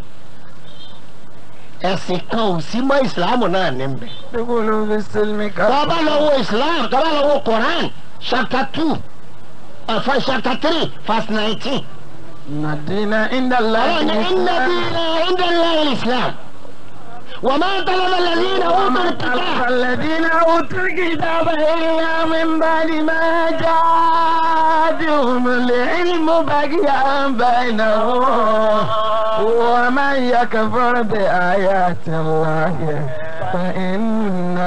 ẹ̀sìn kan ò sí mọ́ ìsìláàmù náà ní bẹ̀. Dukulu fi silmi ka. tọ́ba lọ wo ìsìláàmù tọ́ba lọ wo Quran chapter two uh, chapter three verse nineteen. Nadina inda ọlọ́run ní inna dina inda Allahi islam wa ma talaba alladhina utul kitab. الذين أوتوا الكتاب إلا من بعد ما جاءهم العلم بغيا بينهم ومن يكفر بآيات الله فإن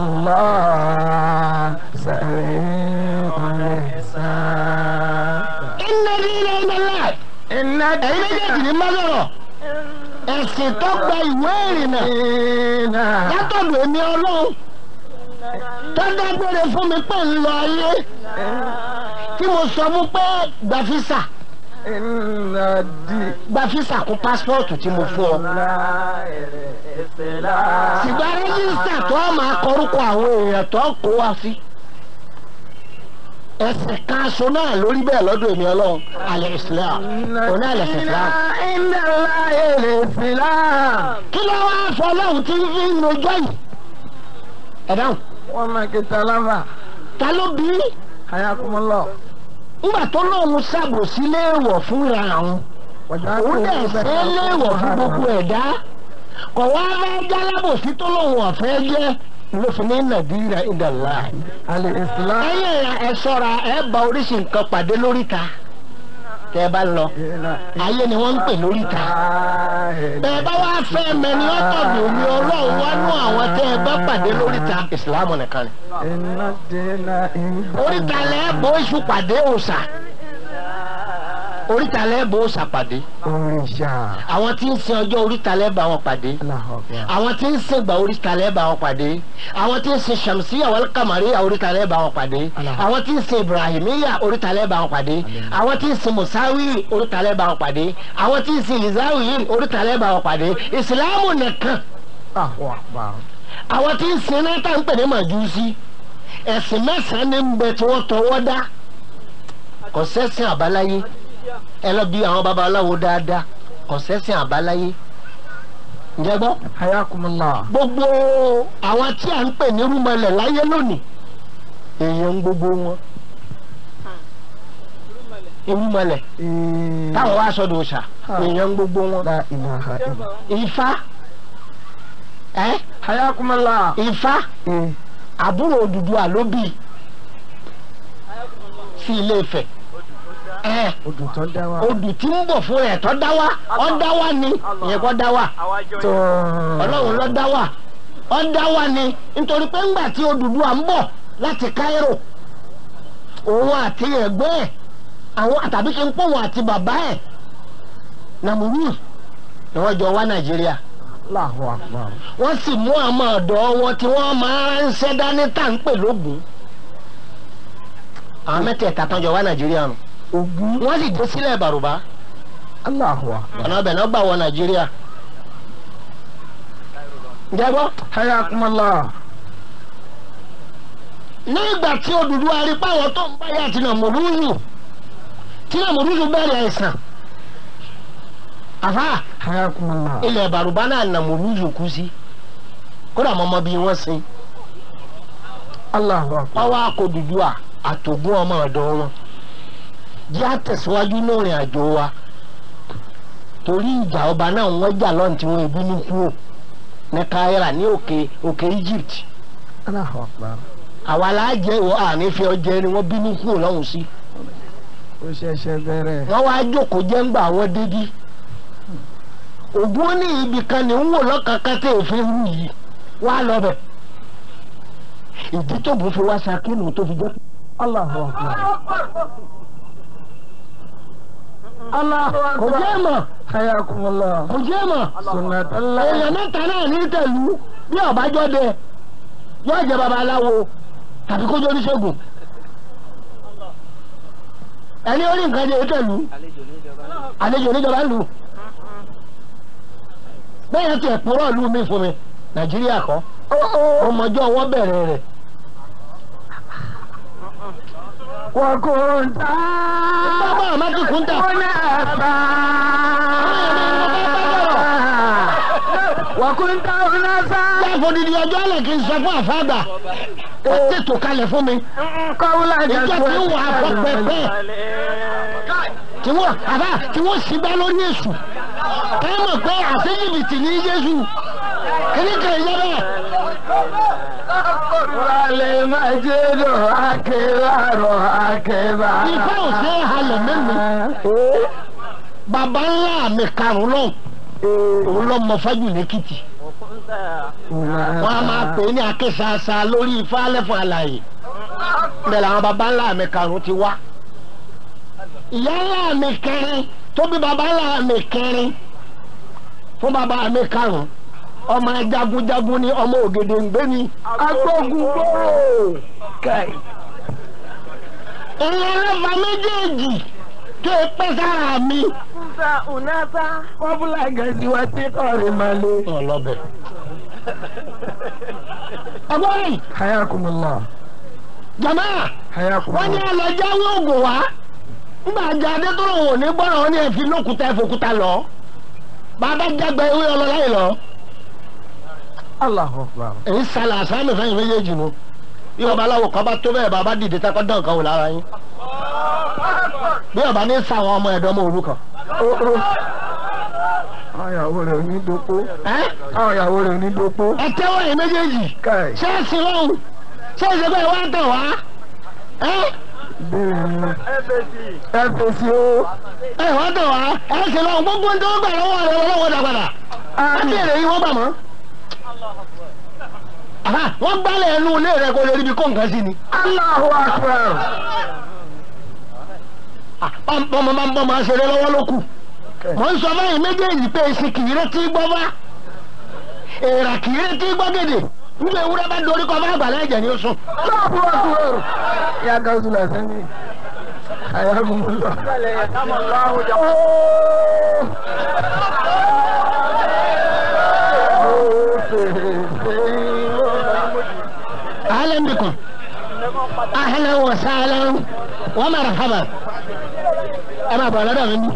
الله سريع الحساب inna dina inda Allahi. إن ẹ̀yin méjèèjì ní mọ́lọ́rọ̀ ẹ̀sìn tó gba ìwé ìrìnnà الدين látọ̀dọ̀ èmi ọlọ́run tó dágbére fún mi pé ń lọ ayé tí mo sọ fún pé gba físà إن الدين gba físà kún pásítọ̀tù tí mo fún ọ. ṣùgbọ́n rẹ́jísítà tó a máa kọrúkọ àwọn èèyàn tó kó wá sí. ẹsẹ̀ kan aṣọ náà lórí bẹ́ẹ̀ lọ́dọ̀ èmi ọlọ́run alẹ́ islam oní alẹ́ islam. إن الله الإسلام kí ló wá fọ ọlọ́run tí ń fi ń rojọ́ yìí. ẹ dáhùn وما كتلفا ta ló bí í? حياكم الله ńgbà tó lóun ṣàbòsí léèwọ̀ fúnra àwọn òun dẹ̀ ṣe é léèwọ̀ fún gbogbo ẹ̀dá kò wá fẹ́ jálábòsí tó lóun ọ̀fẹ́ jẹ́ ló fi ní nàìjíríà ìdàlá. الإسلام ẹ̀yin ẹ̀yà ẹ̀ ṣọ́ra ẹ̀ bá oríṣi nǹkan pàdé lóríta tẹ́ ẹ bá lọ ayé ni wọ́n ń pè lóríta. bẹ́ẹ̀ bá wá fẹ́ mẹ́ni ọ̀tọ̀dọ̀ mi ọlọ́run wá nú àwọn tẹ́ ẹ bá pàdé lóríta ìsìlámù nìkan ni. إن الدين عند oríta lẹ́ẹ̀bọ̀ oṣù pàdé òòṣà oríta lẹ́ẹ̀bọ̀ òòṣà pàdé òrìṣà àwọn tí ń sin ọjọ́ oríta lẹ́ẹ̀bà wọn pàdé Allahu Akbar. àwọn tí ń sin ìgbà oríta lẹ́ẹ̀bà wọn pàdé àwọn tí ń sin shamsiya wal kamariya oríta lẹ́ẹ̀bà wọn pàdé àwọn tí ń sin ibrahimiya oríta lẹ́ẹ̀bà wọn pàdé àwọn tí ń sin musawi oríta lẹ́ẹ̀bà wọn pàdé àwọn tí ń sin lizawiyin oríta lẹ́ẹ̀bà wọn pàdé ìsìlámù nìkan Allahu Akbar. àwọn tí ń sin náà tá ń pè ní màjúsí ẹ̀sìn mẹ́sàn-án ní ń bẹ tí wọ́n tọwọ́ dá kò sẹ́sìn àbáláyé ẹ lọ bí àwọn babaláwo dáadáa kò sẹ́sìn àbáláyé ǹjẹ́ gbọ́ Hayakumullah. gbogbo àwọn tí à ń pè ní rúmọlẹ̀ láyé lónìí èèyàn gbogbo wọn irúmọlẹ̀ Eh, táwọn wá sọ́dọ̀ ọ̀sà èèyàn gbogbo wọn La ilaha illa. ifá ẹ Hayakumullah. ifá Eh, àbúrò Odùduwà ló bí sí Ilé Ifẹ̀ ẹ odò tó dá wa. odù tí ń bọ̀ fún ẹ̀ tó dá wá ọ́ dá wá ni ìyẹn kọ́ dá wá tó. ọlọ́run ló dá wá ọ́ dá wá ni nítorí pé ńgbà tí Odùduwà ń bọ̀ láti Cairo òun àti ẹ̀gbẹ́ ẹ̀ àwọn àtàbí kí n pọ̀ wọn àti bàbá ẹ̀ Nàmúrù ni wọ́n jọ wá Nàìjíríà Allahu Akbar. wọ́n sì mú àmọ́ ọ̀dọ́ wọn tí wọ́n máa ń ṣẹ́ dání tá à ń pè lógun àwọn mẹ́tẹ̀ẹ̀ta tán jọ wá Nàìjíríà nù Ogun. wọ́n sì dé sílẹ̀ Bàrùbá Allahu Akbar. ọ̀nà ọbẹ̀ náà gbà wọ Nàìjíríà ǹjẹ́ gbọ́. hayakumullah. ní ìgbà tí Odùduwà rí páwọn tó ń báyà tí Nàmúrúzù tí Nàmúrúzù bẹ̀rẹ̀ ẹ̀sán àfà hayakumullah. ilẹ̀ bàrùbá náà Nàmúrúzù kú sí kódà mọ́mọ́ bí wọ́n sin Allahu akbar. ọwọ́ akọ̀dùdùà àtògùn ọmọ ọ̀dọ́ wọn jẹ́ àtẹ̀síwájú lórin àjò wa torí ìjà ọba náà wọ́n jà lọ́n tí wọ́n ìbínú kúrò ní Káírà ní òkè òkè Egypt Allahu akbar. àwa láàjẹ́ ìwọ àní fi ọjẹ́ ni wọ́n bínú kúrò lọ́hùn sí ó ṣẹ̀ṣẹ̀ bẹ̀rẹ̀. wọ́n wá jókòó jẹ́ ńgbà wọ́n dédí ògùn ó ní ibì kan ní ń wò lọ́kàkà tẹ̀ òfin wù yìí wá lọ bẹ̀ ìdí tó bù fi wá sakínú tó fi jẹ́ Allahu akbar. Allahu kò akbar. jẹ́ mọ̀ hayakumullah. kò jẹ́ mọ̀ sunnatullah. èèyàn mẹ́ta náà ní tẹ̀lú bí ọ̀bájọ́ dẹ yóò jẹ́ babaláwo tàbí kó jẹ́ oníṣègùn ẹni orí nǹkan jẹ́ tẹ̀lú àlejò oníjọba lù bẹ́ẹ̀ tiẹ̀ púrọ̀ lù mí fún mi nàìjíríà kọ́ ọmọjọ́ wọn bẹ̀rẹ̀ rẹ̀ وكنت bàbá àmàtí kúńtà أناسا وكنت أناسا láàfọ̀ dídí ọjọ́ àlẹ́ kì í sọ fún àfáàgbà ó tètò kalẹ̀ fún mi قولا ìjọ tí ń wà fọ pẹpẹ tí wọ́n àbá tí wọ́n sì bá lórí èṣù ẹ mọ̀ pé àti jìbìtì ní jésù kíní kan ìjọ bẹ́ẹ̀ والمجد أكبر أكبر ifá ò ṣe é halẹ̀ mẹ́mi bàbá ńlá mi karùn lọ òun lọ mọ fájù lẹ́kìtì wọn a máa pè é ní akéṣaṣa lórí ifá lẹ́fọ̀ àlàyé bẹ́ẹ̀ làwọn bàbá ńlá mi karùn ti wá ìyá ńlá mi kẹrin tó bí bàbá ńlá mi kẹrin fún bàbá mi karùn ọmọ jagunjagun ni ọmọ ògèdè ń gbé ni agbógun gbòòrò kai ìyẹn lẹ́fà méjèèjì tó e pẹ́ sára mi. kọ́bùlà gẹ̀ẹ́sì wa tí kọ́rin máa lé. ọlọ́bẹ̀. ọgbọ́n yìí hayakumullah jama wọ́n ní hayakumullah. ẹlẹ́jáwé ògùn wá nígbà ajá adétọ́rọ̀ wò ní gbọ́dọ̀ wọn ní ẹ̀fín lókùtà ẹ̀fọ́kúta lọ bàbá jágbe ewé ọlọ́lá yìí lọ Allahu akbar. èyí sálà àsámi fẹ́yìn méjèèjì nu bí ọba aláwo kan bá tó bẹ́ẹ̀ bàbá dìde takọ́ dán kan wò lára yín bí ọba ní sàwọn ọmọ ẹ̀dọ́ ọmọ òrukàn àwọn ìyàwó rẹ̀ ò ní dopó. ẹ́ àwọn ìyàwó rẹ̀ ò ní dopó. ẹ tẹ́wọ́ yìí méjèèjì kai ṣé ẹ sin lọ́hùn ṣé ẹ ṣe pé wá tàn wá ẹ́ ìbéèrè ni ẹ fèsì o. ẹ wá tàn wá ẹ sin lọ́hùn gbogbo ní tó gbà lọ́wọ́ rẹ lọ́wọ́ dàgbàdà ẹ Àmín. bèrè yìí wọ́n gbà mọ́. Àhá, wọ́n gbálẹ̀ ẹnu ilé rẹ kó lè ríbi kó nǹkan sí ni. Allahu akbar. bọ́mọ máa ń bọ́ máa ṣeré lọ́wọ́ ló kù. mọ̀ ń sọ báyìí méjèèjì pé èsì kìí retí gbọ́ bá èèrà kìí retí gbọ́ gèdè nígbà ewúrẹ́ bá dorí kọ́ bá àgbàlẹ̀ ẹ̀jẹ̀ ni ó sùn. Allahu akbar. ya gawusu la sani. hayakumullah. Oh. أهلا بكم أهلا وسهلا ومرحبا أنا بلد مني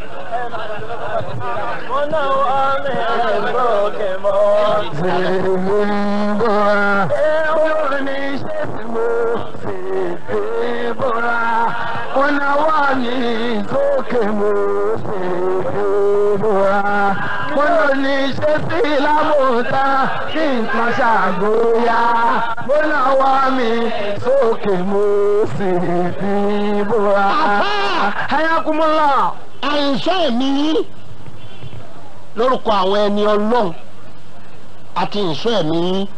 Ọ̀nà wà ní sókè mo ṣe fèrè mo lò ní ṣe sí lámòótá kí nǹkan ṣàgbóyà mo náà wà mí sókè mo ṣe fèrè. Hayakumullah. àìsàn ẹ̀mí yín lórúkọ àwọn ẹni ọlọ́run àti ìsọ ẹ̀mí yín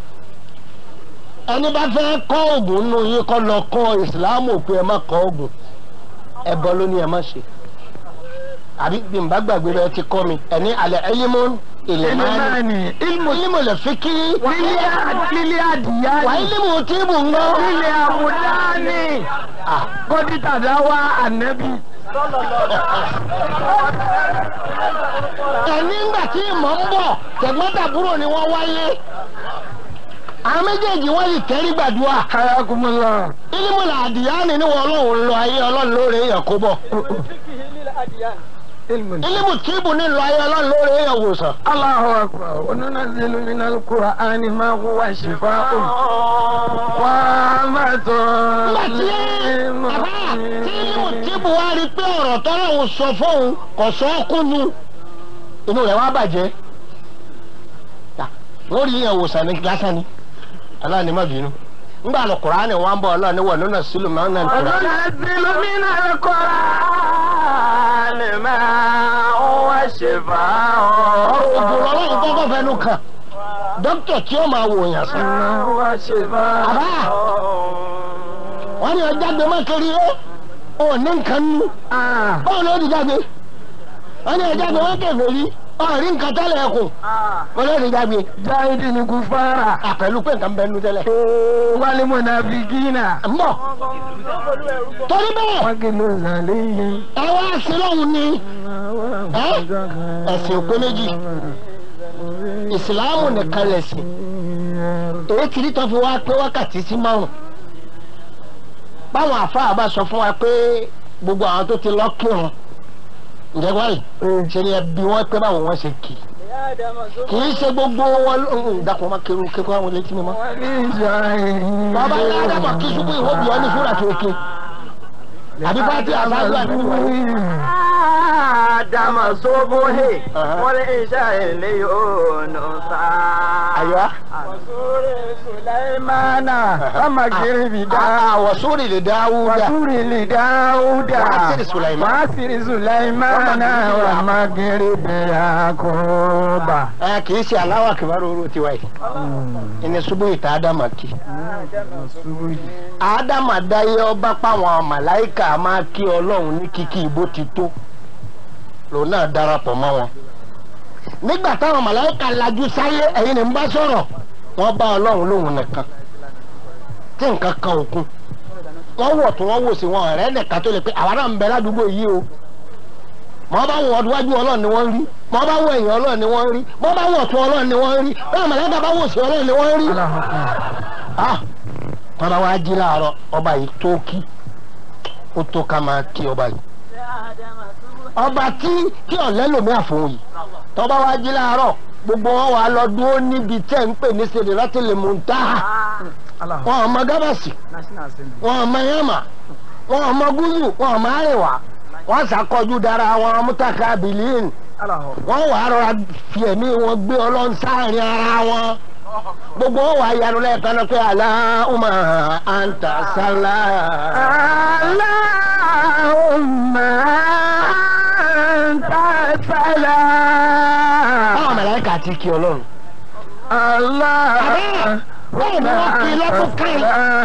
ẹni bá fẹ́ kọ́ oògùn nínú yín kọ́ lọ kọ́ ìsìláàmù pé ẹ má kọ́ oògùn ẹbọ ló ní ẹ má ṣe àbí bí n bá gbàgbé bẹ́ẹ̀ ti kọ́ mi ẹni alẹ́ ẹyímọ́ ilẹ̀ máa ní Ìlúmọ̀ọ́nì. Ilmu ilmu lè fi kí lílé adìyá wà ni. ilmu tí bù ń gbọ́. Lílé àmúdáni. Kọ́dítà dá wá ànẹ́bí. ẹni ńgbà tí ìmọ̀ ń bọ̀ tẹ̀gbọ́n-tàbúrò ni wọ́n wáyé àwọn méjèèjì wọ́n sì tẹ́rí gbàdúrà hayakumula ilimula àdìyáni ni wọn ọlọ́run lọ ayé ọlọ́run lóore èèyàn kó bọ̀ ilmu ilimu tíìbù ní lọ ayé ọlọ́run lóore èèyàn wòsàn. Allahu akbar wa nunazzilu min al-Qur'ani ma huwa shifaa'un wa rahmatun nígbà tí lil bàbá tí ilimu mu'minin. tíìbù wá rí pé ọ̀rọ̀ tọ́lọ́run sọ fóun kò sọ ọ́ kúnnu inú rẹ̀ wá bàjẹ́ Yà, wọ́n rí èèyàn wòsàn ní lásán ni aláàánú má bínú nígbà lọ Kùránì wọn bọ̀ ọlọ́run ní wọ̀ nínú sílùú máa ń nà wa Kùránì. nunazzilu min al-Qur'ani ma huwa shifaa'un ògùn ọlọ́run kọ́kọ́ fẹnu kàn dókítà tí ó máa wò yàn sàn. ma huwa shifaa'un wọ́n ní ọjà gbé mọ́kiri ó ò ní nǹkan nú ah báwo ló ti jáde wọ́n ní ọjà gbé mọ́kiri rí ọ̀rí nǹkan tẹ́lẹ̀ ẹ̀kùn wọ́n ló ti jáde jahidi ni kufara àpẹ̀lú pé nǹkan bẹ́ẹ̀ nú tẹ́lẹ̀. wal munafiqina ń bọ̀ torí bẹ́ẹ̀ wa kilu zalihin ẹ wá sí lọ́hùn ni ẹ̀sìn òpé méjì ìsìláàmù nìkan lẹ̀sìn èyí kìí tó fi wá pé wákàtí sí márùn báwọn àfáà bá sọ fún wa pé gbogbo àwọn tó ti lọ kírun ǹjẹ́ wáyé ṣe ni ẹbí wọn pé báwo wọn ṣe kì í kì í ṣe gbogbo wọn ló ń dàpọ̀ máa kírun kékeré àwọn létí mi mọ́. bàbá ńlá àdàpọ̀ kí ṣubú ìwé bí wọn ní fúlà tó ké àbí bá ti àṣáájú àbí wáyé. Adama sobohe wọlé iṣẹ́ ilé yóò nù sá. àyà Sulaimana kama kiri da àwọ̀ sórí lè dáwúdà wasuri li Dauda Wasiri Sulaiman. wasiri Sulaimana wa magiri bi Yakuba. ẹ kì í ṣe aláwọ̀ kìbárò oró tiwa yìí ìní ṣubú ìta ádámà kì í. ádámà dáyé ọba páwọn màláìkà máa kí ọlọ́run ní kíkí ìbò ti tó lòun náà darapọ̀ mọ́ wọn. nígbà táwọn màláìkà lajú sáyé ẹ̀yin ni ń bá sọ̀rọ̀ wọ́n bá ọlọ́run lóhùn nìkan tí nǹkan kan òkun wọ́n wọ̀ tí wọ́n wò sí wọn ọ̀rẹ́ nìkan tó lè pé àwa náà ń bẹ ládùúgbò yìí o mọ bá wọ ọdúnwájú ọlọ́run ni wọ́n rí mọ bá wọ ẹ̀yìn ọlọ́run ni wọ́n rí mọ bá wọ ọ̀tún ọlọ́run ni wọ́n rí bẹ́ẹ̀ màláìkà bá wò sí ọlọ́run ni wọ́n rí ah wọn bá wá jí láàárọ̀ ọba yìí tó kí ó tó ká máa kí ọba yìí ọba tí tí ọ̀lẹ́ lòmí àfọ̀hún yìí tọ́ba wá jí láàárọ̀ gbogbo wọn wà lọ dúró níbi tẹ́ ń pè ní sèdè láti lè mú un táhà wọn ò mọ gábàsì wọn ò mọ yàmà wọn ò mọ gúúsù wọn ò mọ àríwá wọn ṣàkọjú dára wọn mútàkà bìlíìn wọn wà á rọra fi ẹ̀mí wọn gbé ọlọ́run sáàrin ara wọn gbogbo wọn wà á yanu lẹ́ẹ̀kan náà pé aláhùnmá àǹtà sálá. Allahumma anta salam. báwọn mẹlẹ́kà ti kí ọlọ́run. Allah. bẹ́ẹ̀ ni wọ́n fi lọ́dún kan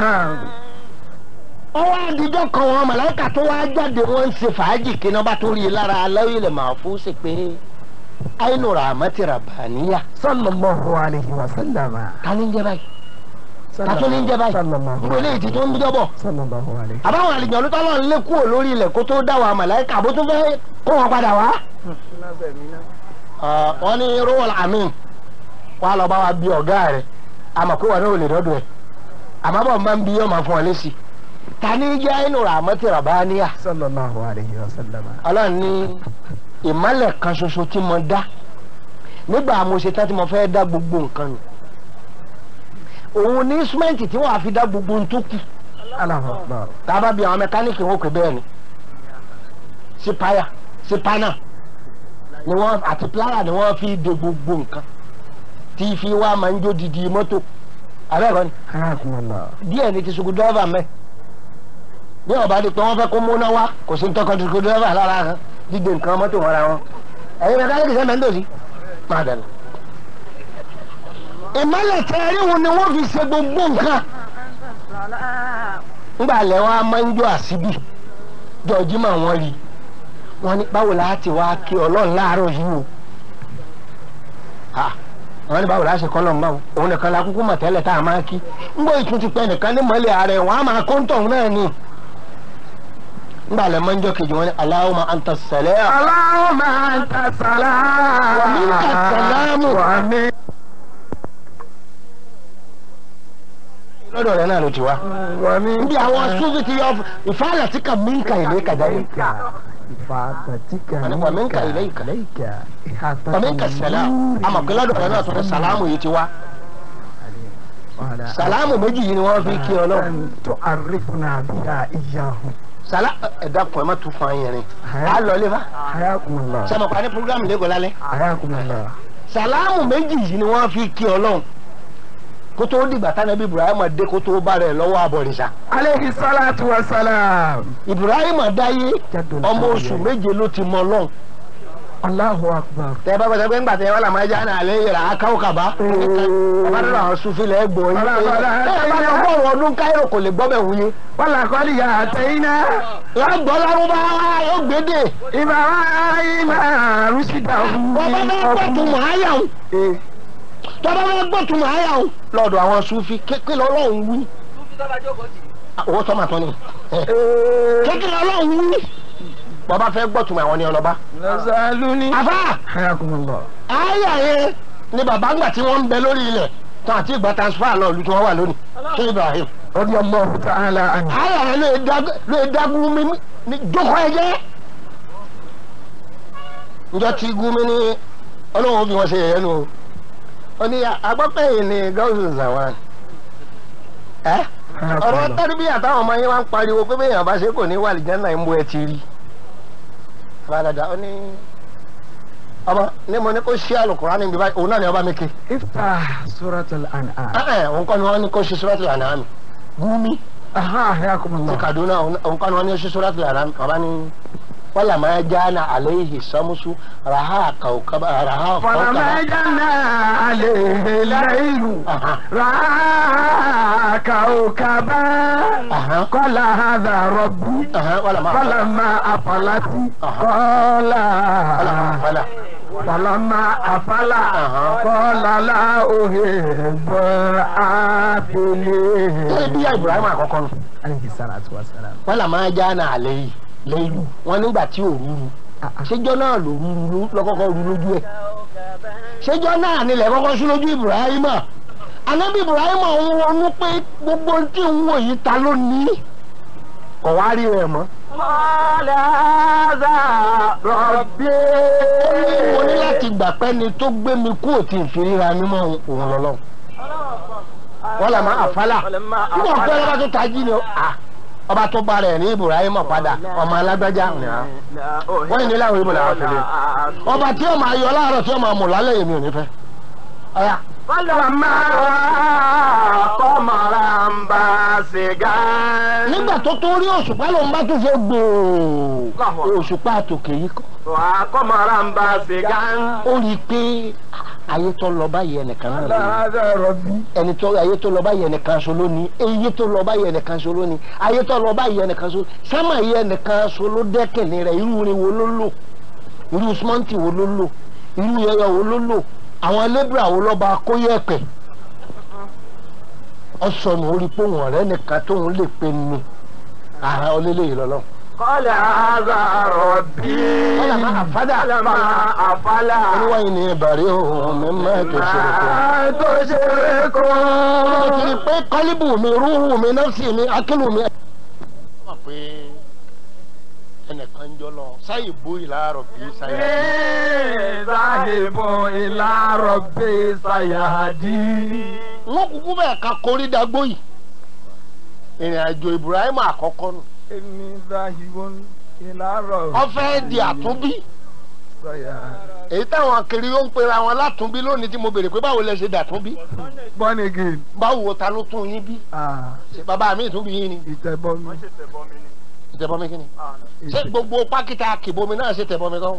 ọwọ́ àdìjọ́ kan wọn mẹlẹ́kà tó wá jáde wọ́n ń ṣe fàájì kí náà bá tó rí i lára aláwọ̀ ilẹ̀ máa fún sí pé àìnú rahmati rabbaniya Sallallahu alayhi wa sallam. ta ni ń jẹ báyìí ta tó ní ń jẹ báyìí Sallallahu gbogbo eléyìí ti tó ń bíjọ́ bọ̀ Sallallahu alayhi. àbáwọn àlejò ọdún tọ́lọ́ ń lé kúrò lórí ilẹ̀ kó tó dá wa mẹlẹ́kà bó tún fẹ́ kó wọn padà wá. wọ́n ní rúwọ̀l amin wà lọ bá wa bí ọ̀gá rẹ̀ àmọ́ pé wọn náà ò lè dọ́dọ̀ ẹ̀ àmọ́ bọ̀ máa ń bí ọmọ fún ọ lẹ́sì ta ní jẹ́ àìnú rahmati rabbaniya Sallallahu alayhi wa sallam. ọlọ́run ní ìmọ̀lẹ̀ kan ṣoṣo tí mo dá nígbà mo ṣe tán tí mo fẹ́ dá gbogbo nǹkan nù òun ní instrumenti tí wọ́n á fi dá gbogbo ohun tó kù Allahu akbar. tá a bá bí àwọn mẹkáníìkì wọn kò bẹ́ẹ̀ ni sípáyà sípánà ni wọ́n àti pláyà ni wọ́n fi de gbogbo nǹkan tí fi wá máa ń jó didi mọ́tò abẹ́ẹ̀kọ́ ni Hayakumullah. díẹ̀ ni ti sugu dírẹ́fà mẹ́ bí ọba di pé wọ́n fẹ́ kó múná wá kò sí tọkàn sugu dírẹ́fà lára kan dídé nǹkan mọ́tò wọn ra wọn ẹ̀yin mẹkáníìkì sẹ́mi ń dòsí máa dẹ̀ lọ. ìmọ̀lẹ̀ tẹ̀ríhun ni wọ́n fi ṣe gbogbo nǹkan ńgbà lẹ́ wọn a máa ń jó àṣìbí jọ̀ọ́jí mà wọ́n rí wọ́n ní báwo la ti wá kí ọlọ́run láàárọ̀ yìí o Ah, wọ́n ní báwo la ṣe kọ́ lọ́n báwo òun nìkan la kúkú mọ̀ tẹ́lẹ̀ tá a máa kí ńgbọ́ ìtún ti pẹ́ nìkan ní mọ́lẹ̀ ààrẹ wọ́n á máa kó ń tọ̀hún náà ni nígbà lẹ́ mọ́njọ́ kejì wọn ni Allahumma anta salam. Allahumma anta salam. Wa minka salamu. Wa min- lọ́dọ̀ rẹ̀ náà ló ti wá. wa min- níbi àwọn sufi ti yọ ìfáàlà tí kà minka ilayka dáyé. Ifadatika Wa minka ilayka. ilayka. Ihata wa minka salam. àmọ̀ pé lọ́dọ̀ rẹ̀ náà tó ní sàlámù yìí ti wá. Wala- sàlámù méjì yìí ni wọ́n fi kí Ọlọ́run. An tu'arrifuna biha iyyahu. sàlá ẹ̀dá kan ẹ̀ má tún fún ayẹyẹ rẹ̀. a lọ lé fa. Hayakumullah. sẹ́mi pa ní programu lẹ́gọ̀ọ́ lálẹ́. Hayakumullah. sàlámù méjì yìí ni wọ́n fi kí Ọlọ́run. kó tó dìgbà tánàbí Ibrahim dé kó tó bá rẹ̀ lọ́wọ́ àbọ̀rìṣà. Alayhi salatu wa salam. Ibrahim dáyé Jaddul ọmọ oṣù Anbiya. méje ló ti mọ Ọlọ́run. Allahu akbar. tẹ bá gbàgbé ńgbà tẹ wà lámà ẹja náà lè yẹra akáwó kaba. bàbá dúró àwọn sufi lẹ gbọ́ yín. Bàbá, bàbá, ẹ bá lọ bọ̀rọ̀ ọdún káyọ̀ kò lè gbọ́ bẹ̀ wúye. Wala qad ya'tayna yóò gbọ́ lárúbáwá yóò gbédè. Ibrahima rushdahu. bàbá bá gbọ́ tún mọ̀ áyà ń. Eh, tọ́ba bá gbọ́ tún mọ̀ áyà ń. lọ́dọ̀ àwọn sufi kékeré ọlọ́run wí. owó sọ́mà tó ni. eh, kékeré ọlọ́run wí. bàbá fẹ́ gbọ́ tún mọ̀ àwọn ni ọlọ́ba. Nazaluni. àfà Hayakumullah. áyà yẹn ni bàbá ńgbà tí wọ́n ń bẹ lórí ilẹ̀ tán àti ìgbà transfer lọ ìlú tí wọ́n wà lónìí. ṣé Ibrahim. Radiyallahu ta'ala anhu. ara rẹ lè dag- lè dagun mi ní jókòó ẹ jẹ. njọ tí gumi ní ọlọ́run bí wọ́n ṣe yẹ̀yẹ́ nu o ó ní agbọ́pẹ́ yìí ní gáúsù zawan ẹ ọ̀rọ̀ Hayakumullah. tẹ́lifí àtàwọn ọmọ yẹn wá ń pariwo pé bẹ́ẹ̀ yàn bá ṣe kò ní wà lìjẹ́ náà ń bọ ẹ ti rí fàdàdà ó ní ọba ní mo ní kó ṣí àlùkùrá níbi báyìí òun náà ní ọba mi ké Iftah suratul an'am. ẹ ẹ òun kọ́ ni wọ́n ní kó ṣí suratul an'am gumi Aha, ti hayakumullah. kaduna òun kọ́ ni wọ́n ní ṣí suratul an'am ọba ní wala ma jana alayhi samusu raha kaukaba raha فلما جنى عليه الليل Aha. رأى كوكبا Aha. قال هذا ربي Aha, wala ma فلما أفلت Aha. قال wala ma fala فلما أفل Aha. قال لا أحب الآفلين ṣé bí ibrahim àkọ́kọ́ nù عليه الصلاة والسلام wala ma jana alayhi lẹ́yìn wọn nígbà tí ò rúru ṣéjọ́ náà ló rúru lọ́kọ́kọ́ rú lójú ẹ̀ ṣéjọ́ náà nílẹ̀ kọ́kọ́ sí lójú ibrahim anabi ibrahim òun ronú pé gbogbo tí ń wò yìí ta ló ní kò wá rí rẹ̀ mọ́. قال هذا ربي mo ní láti gbà pé ni tó gbé mi kú òtí ìfiríra mímọ́ òun lọ́lọ́ wọ́n là máa àfálà nígbà pé ọlọ́ba tó tají ni ó à ọba tó bá rẹ̀ ní ibrahim padà ọmọ alágbájá ni à wọ́n yìí ní láwọn ìbò làwọn fi lé ọba tí ó máa yọ láàárọ̀ tí ó máa mú lálẹ́ èmi ò ní fẹ́ ọ̀yà فلما قمرا باسقا nígbà tó tó rí òṣùpá lòun bá tún fẹ́ gbòò òṣùpá àtòkè yìí kọ́ وقمرا باسقا ó rí i pé ayé tó lọ báyìí ẹnìkan náà ló ní. هذا ربي ẹni tó ayé tó lọ báyìí ẹnìkan so lónìí eyé tó lọ báyìí ẹnìkan so lónìí ayé tó lọ báyìí ẹnìkan so sámà yìí ẹnìkan so ló dẹ́kẹ̀lé rẹ̀ irú rin wo ló lò irú sìmọ́ǹtì wo ló lò irú yẹyẹ wo ló lò àwọn lébùrà wo lọ́ba kóyẹ̀pẹ̀ ọ̀sọ̀nù orí pé wọn ọ̀rẹ́ nìkan tóun lè pe ni àhà ọlẹ́lẹ́yìí lọ́lọ́ قال هذا ربي Qala ma afala. فلما أفل oníwáyé ni ìbàrí òun mi máa tó ṣe é kó. ما تشركون mo ti rí i pé kọ́líbù mi rúhù mi nọ́ọ̀sì mi akílù mi. wọ́n pé ẹnìkan jọ lọ sáyì bó ìlàrọ̀ bí sáyà. ذاهب إلى ربي سيهدي wọ́n kúkú bẹ́ẹ̀ ka korí dagbó yìí. ìrìn àjò Ibrahim àkọ́kọ́ nù. إني ذاهب إلى ربي wọ́n fẹ́ di àtúnbí. سيهدي èyí táwọn kiri ó ń pera wọn látúnbí lónìí tí mo béèrè pé báwo lẹ ṣe dàtúnbí. born again báwo ta ló tún yín bí. ah ṣe bàbá mi ìtúnbí yín ni. ìtẹ̀bọmi ìtẹ̀bọmi kí ni. ṣé gbogbo pákítà kìbomi náà ṣe tẹ̀bọmi kan.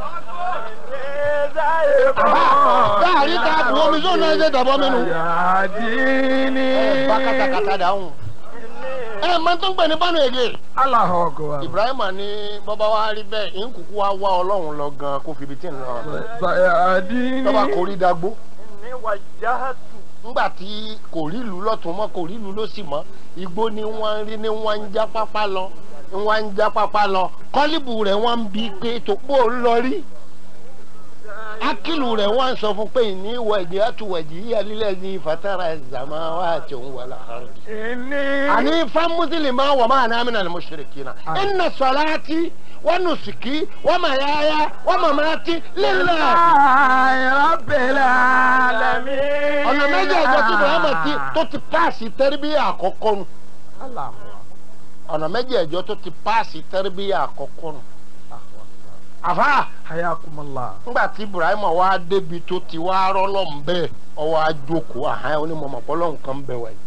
láàrin ta bu omi sóun náà ṣe tẹ̀bọmi nù. Sayadini ẹ bá kàtàkàtà dáhùn. ẹ máa tó ń gbẹ ní bánu èdè. Allahu Akbar Ibrahim ní bọ́bá wa rí bẹ́ẹ̀ ń kúkú wá wá ọlọ́run lọ gan kó fi ibi tí ń lọ. Sayadini lọ́ba kò rí dagbó. Inni wajjahtu ńgbà tí kò rí ìlú lọ́tún mọ́ kò rí ìlú lósì mọ́ igbó ni wọ́n ń rí ni wọ́n ń já pápá lọ ń wá ń já pápá lọ kọ́líbù rẹ̀ wọ́n ń bi pé tó pò ń lọ rí akilu rẹ̀ wọ́n ń sọ fún pé ní wẹ̀jì àtúwẹ̀jì yíyá lílẹ̀ ní fatara zama wà àti òun wà láàárọ̀. إني àní fan mùsùlùmí wà máa ná àmìnà mushrikina inna salati wa nusuki wa mayaya wa mamati lillah. رب العالمين ọ̀nà méjì ẹ̀jọ̀ tí Muhammad ti tó ti paasi tẹ́rìbíyà àkọ́kọ́ nu الله ọ̀nà méjì ẹ̀jọ̀ tó ti paasi tẹ́rìbíyà àkọ́kọ́ nu. àfa حياكم الله ńgbà tí Ibrahim wá débi tó ti wá rọ́lọ́ ń bẹ́ẹ̀ ọwọ́ àjòkó àhán onímọ̀mọ̀ pọ́lọ́ nǹkan bẹ̀ wáyé.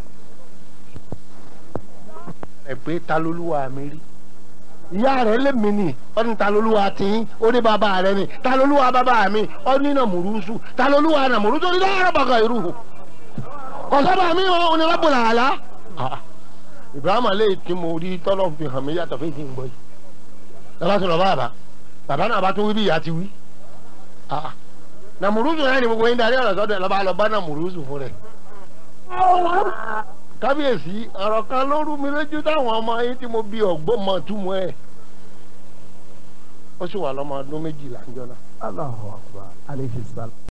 ẹ pé ta lolúwa mi rí ìyá rẹ̀ lèmi ni ó ní ta lolúwa tìyín ó ní bàbá rẹ̀ ni ta lolúwa bàbá mi ó ní nàmúrúsù ta lolúwa nàmúrúsù ó ní dáhàrà bàgà irú kọ̀sọ́bà mi ò ní Rabbul Ala. Ah, Ibrahim alẹ́ tí mo rí tọ́lọ́ fi hàn mí yàtọ̀ fún ìdí ń gbọ́ yìí lọ́ba tó lọ bá bàbá bàbá náà bá tún wí bí ìyá ti wí. Ah, nàmúrúsù náà ni gbogbo yín darí ọ̀rọ̀ sọ́dọ̀ ẹ̀ lọ́ba lọ bá nàmúrúsù fún rẹ̀ kábíyèsí ọ̀rọ̀ kan ló rú mi lójú táwọn ọmọ yín tí mo bí ọ̀gbọ́n mọ̀ túmọ̀ ẹ̀ ó sì wà lọ́mọ ọdún méjìlá ń jọ náà. الله أكبر عليه السلام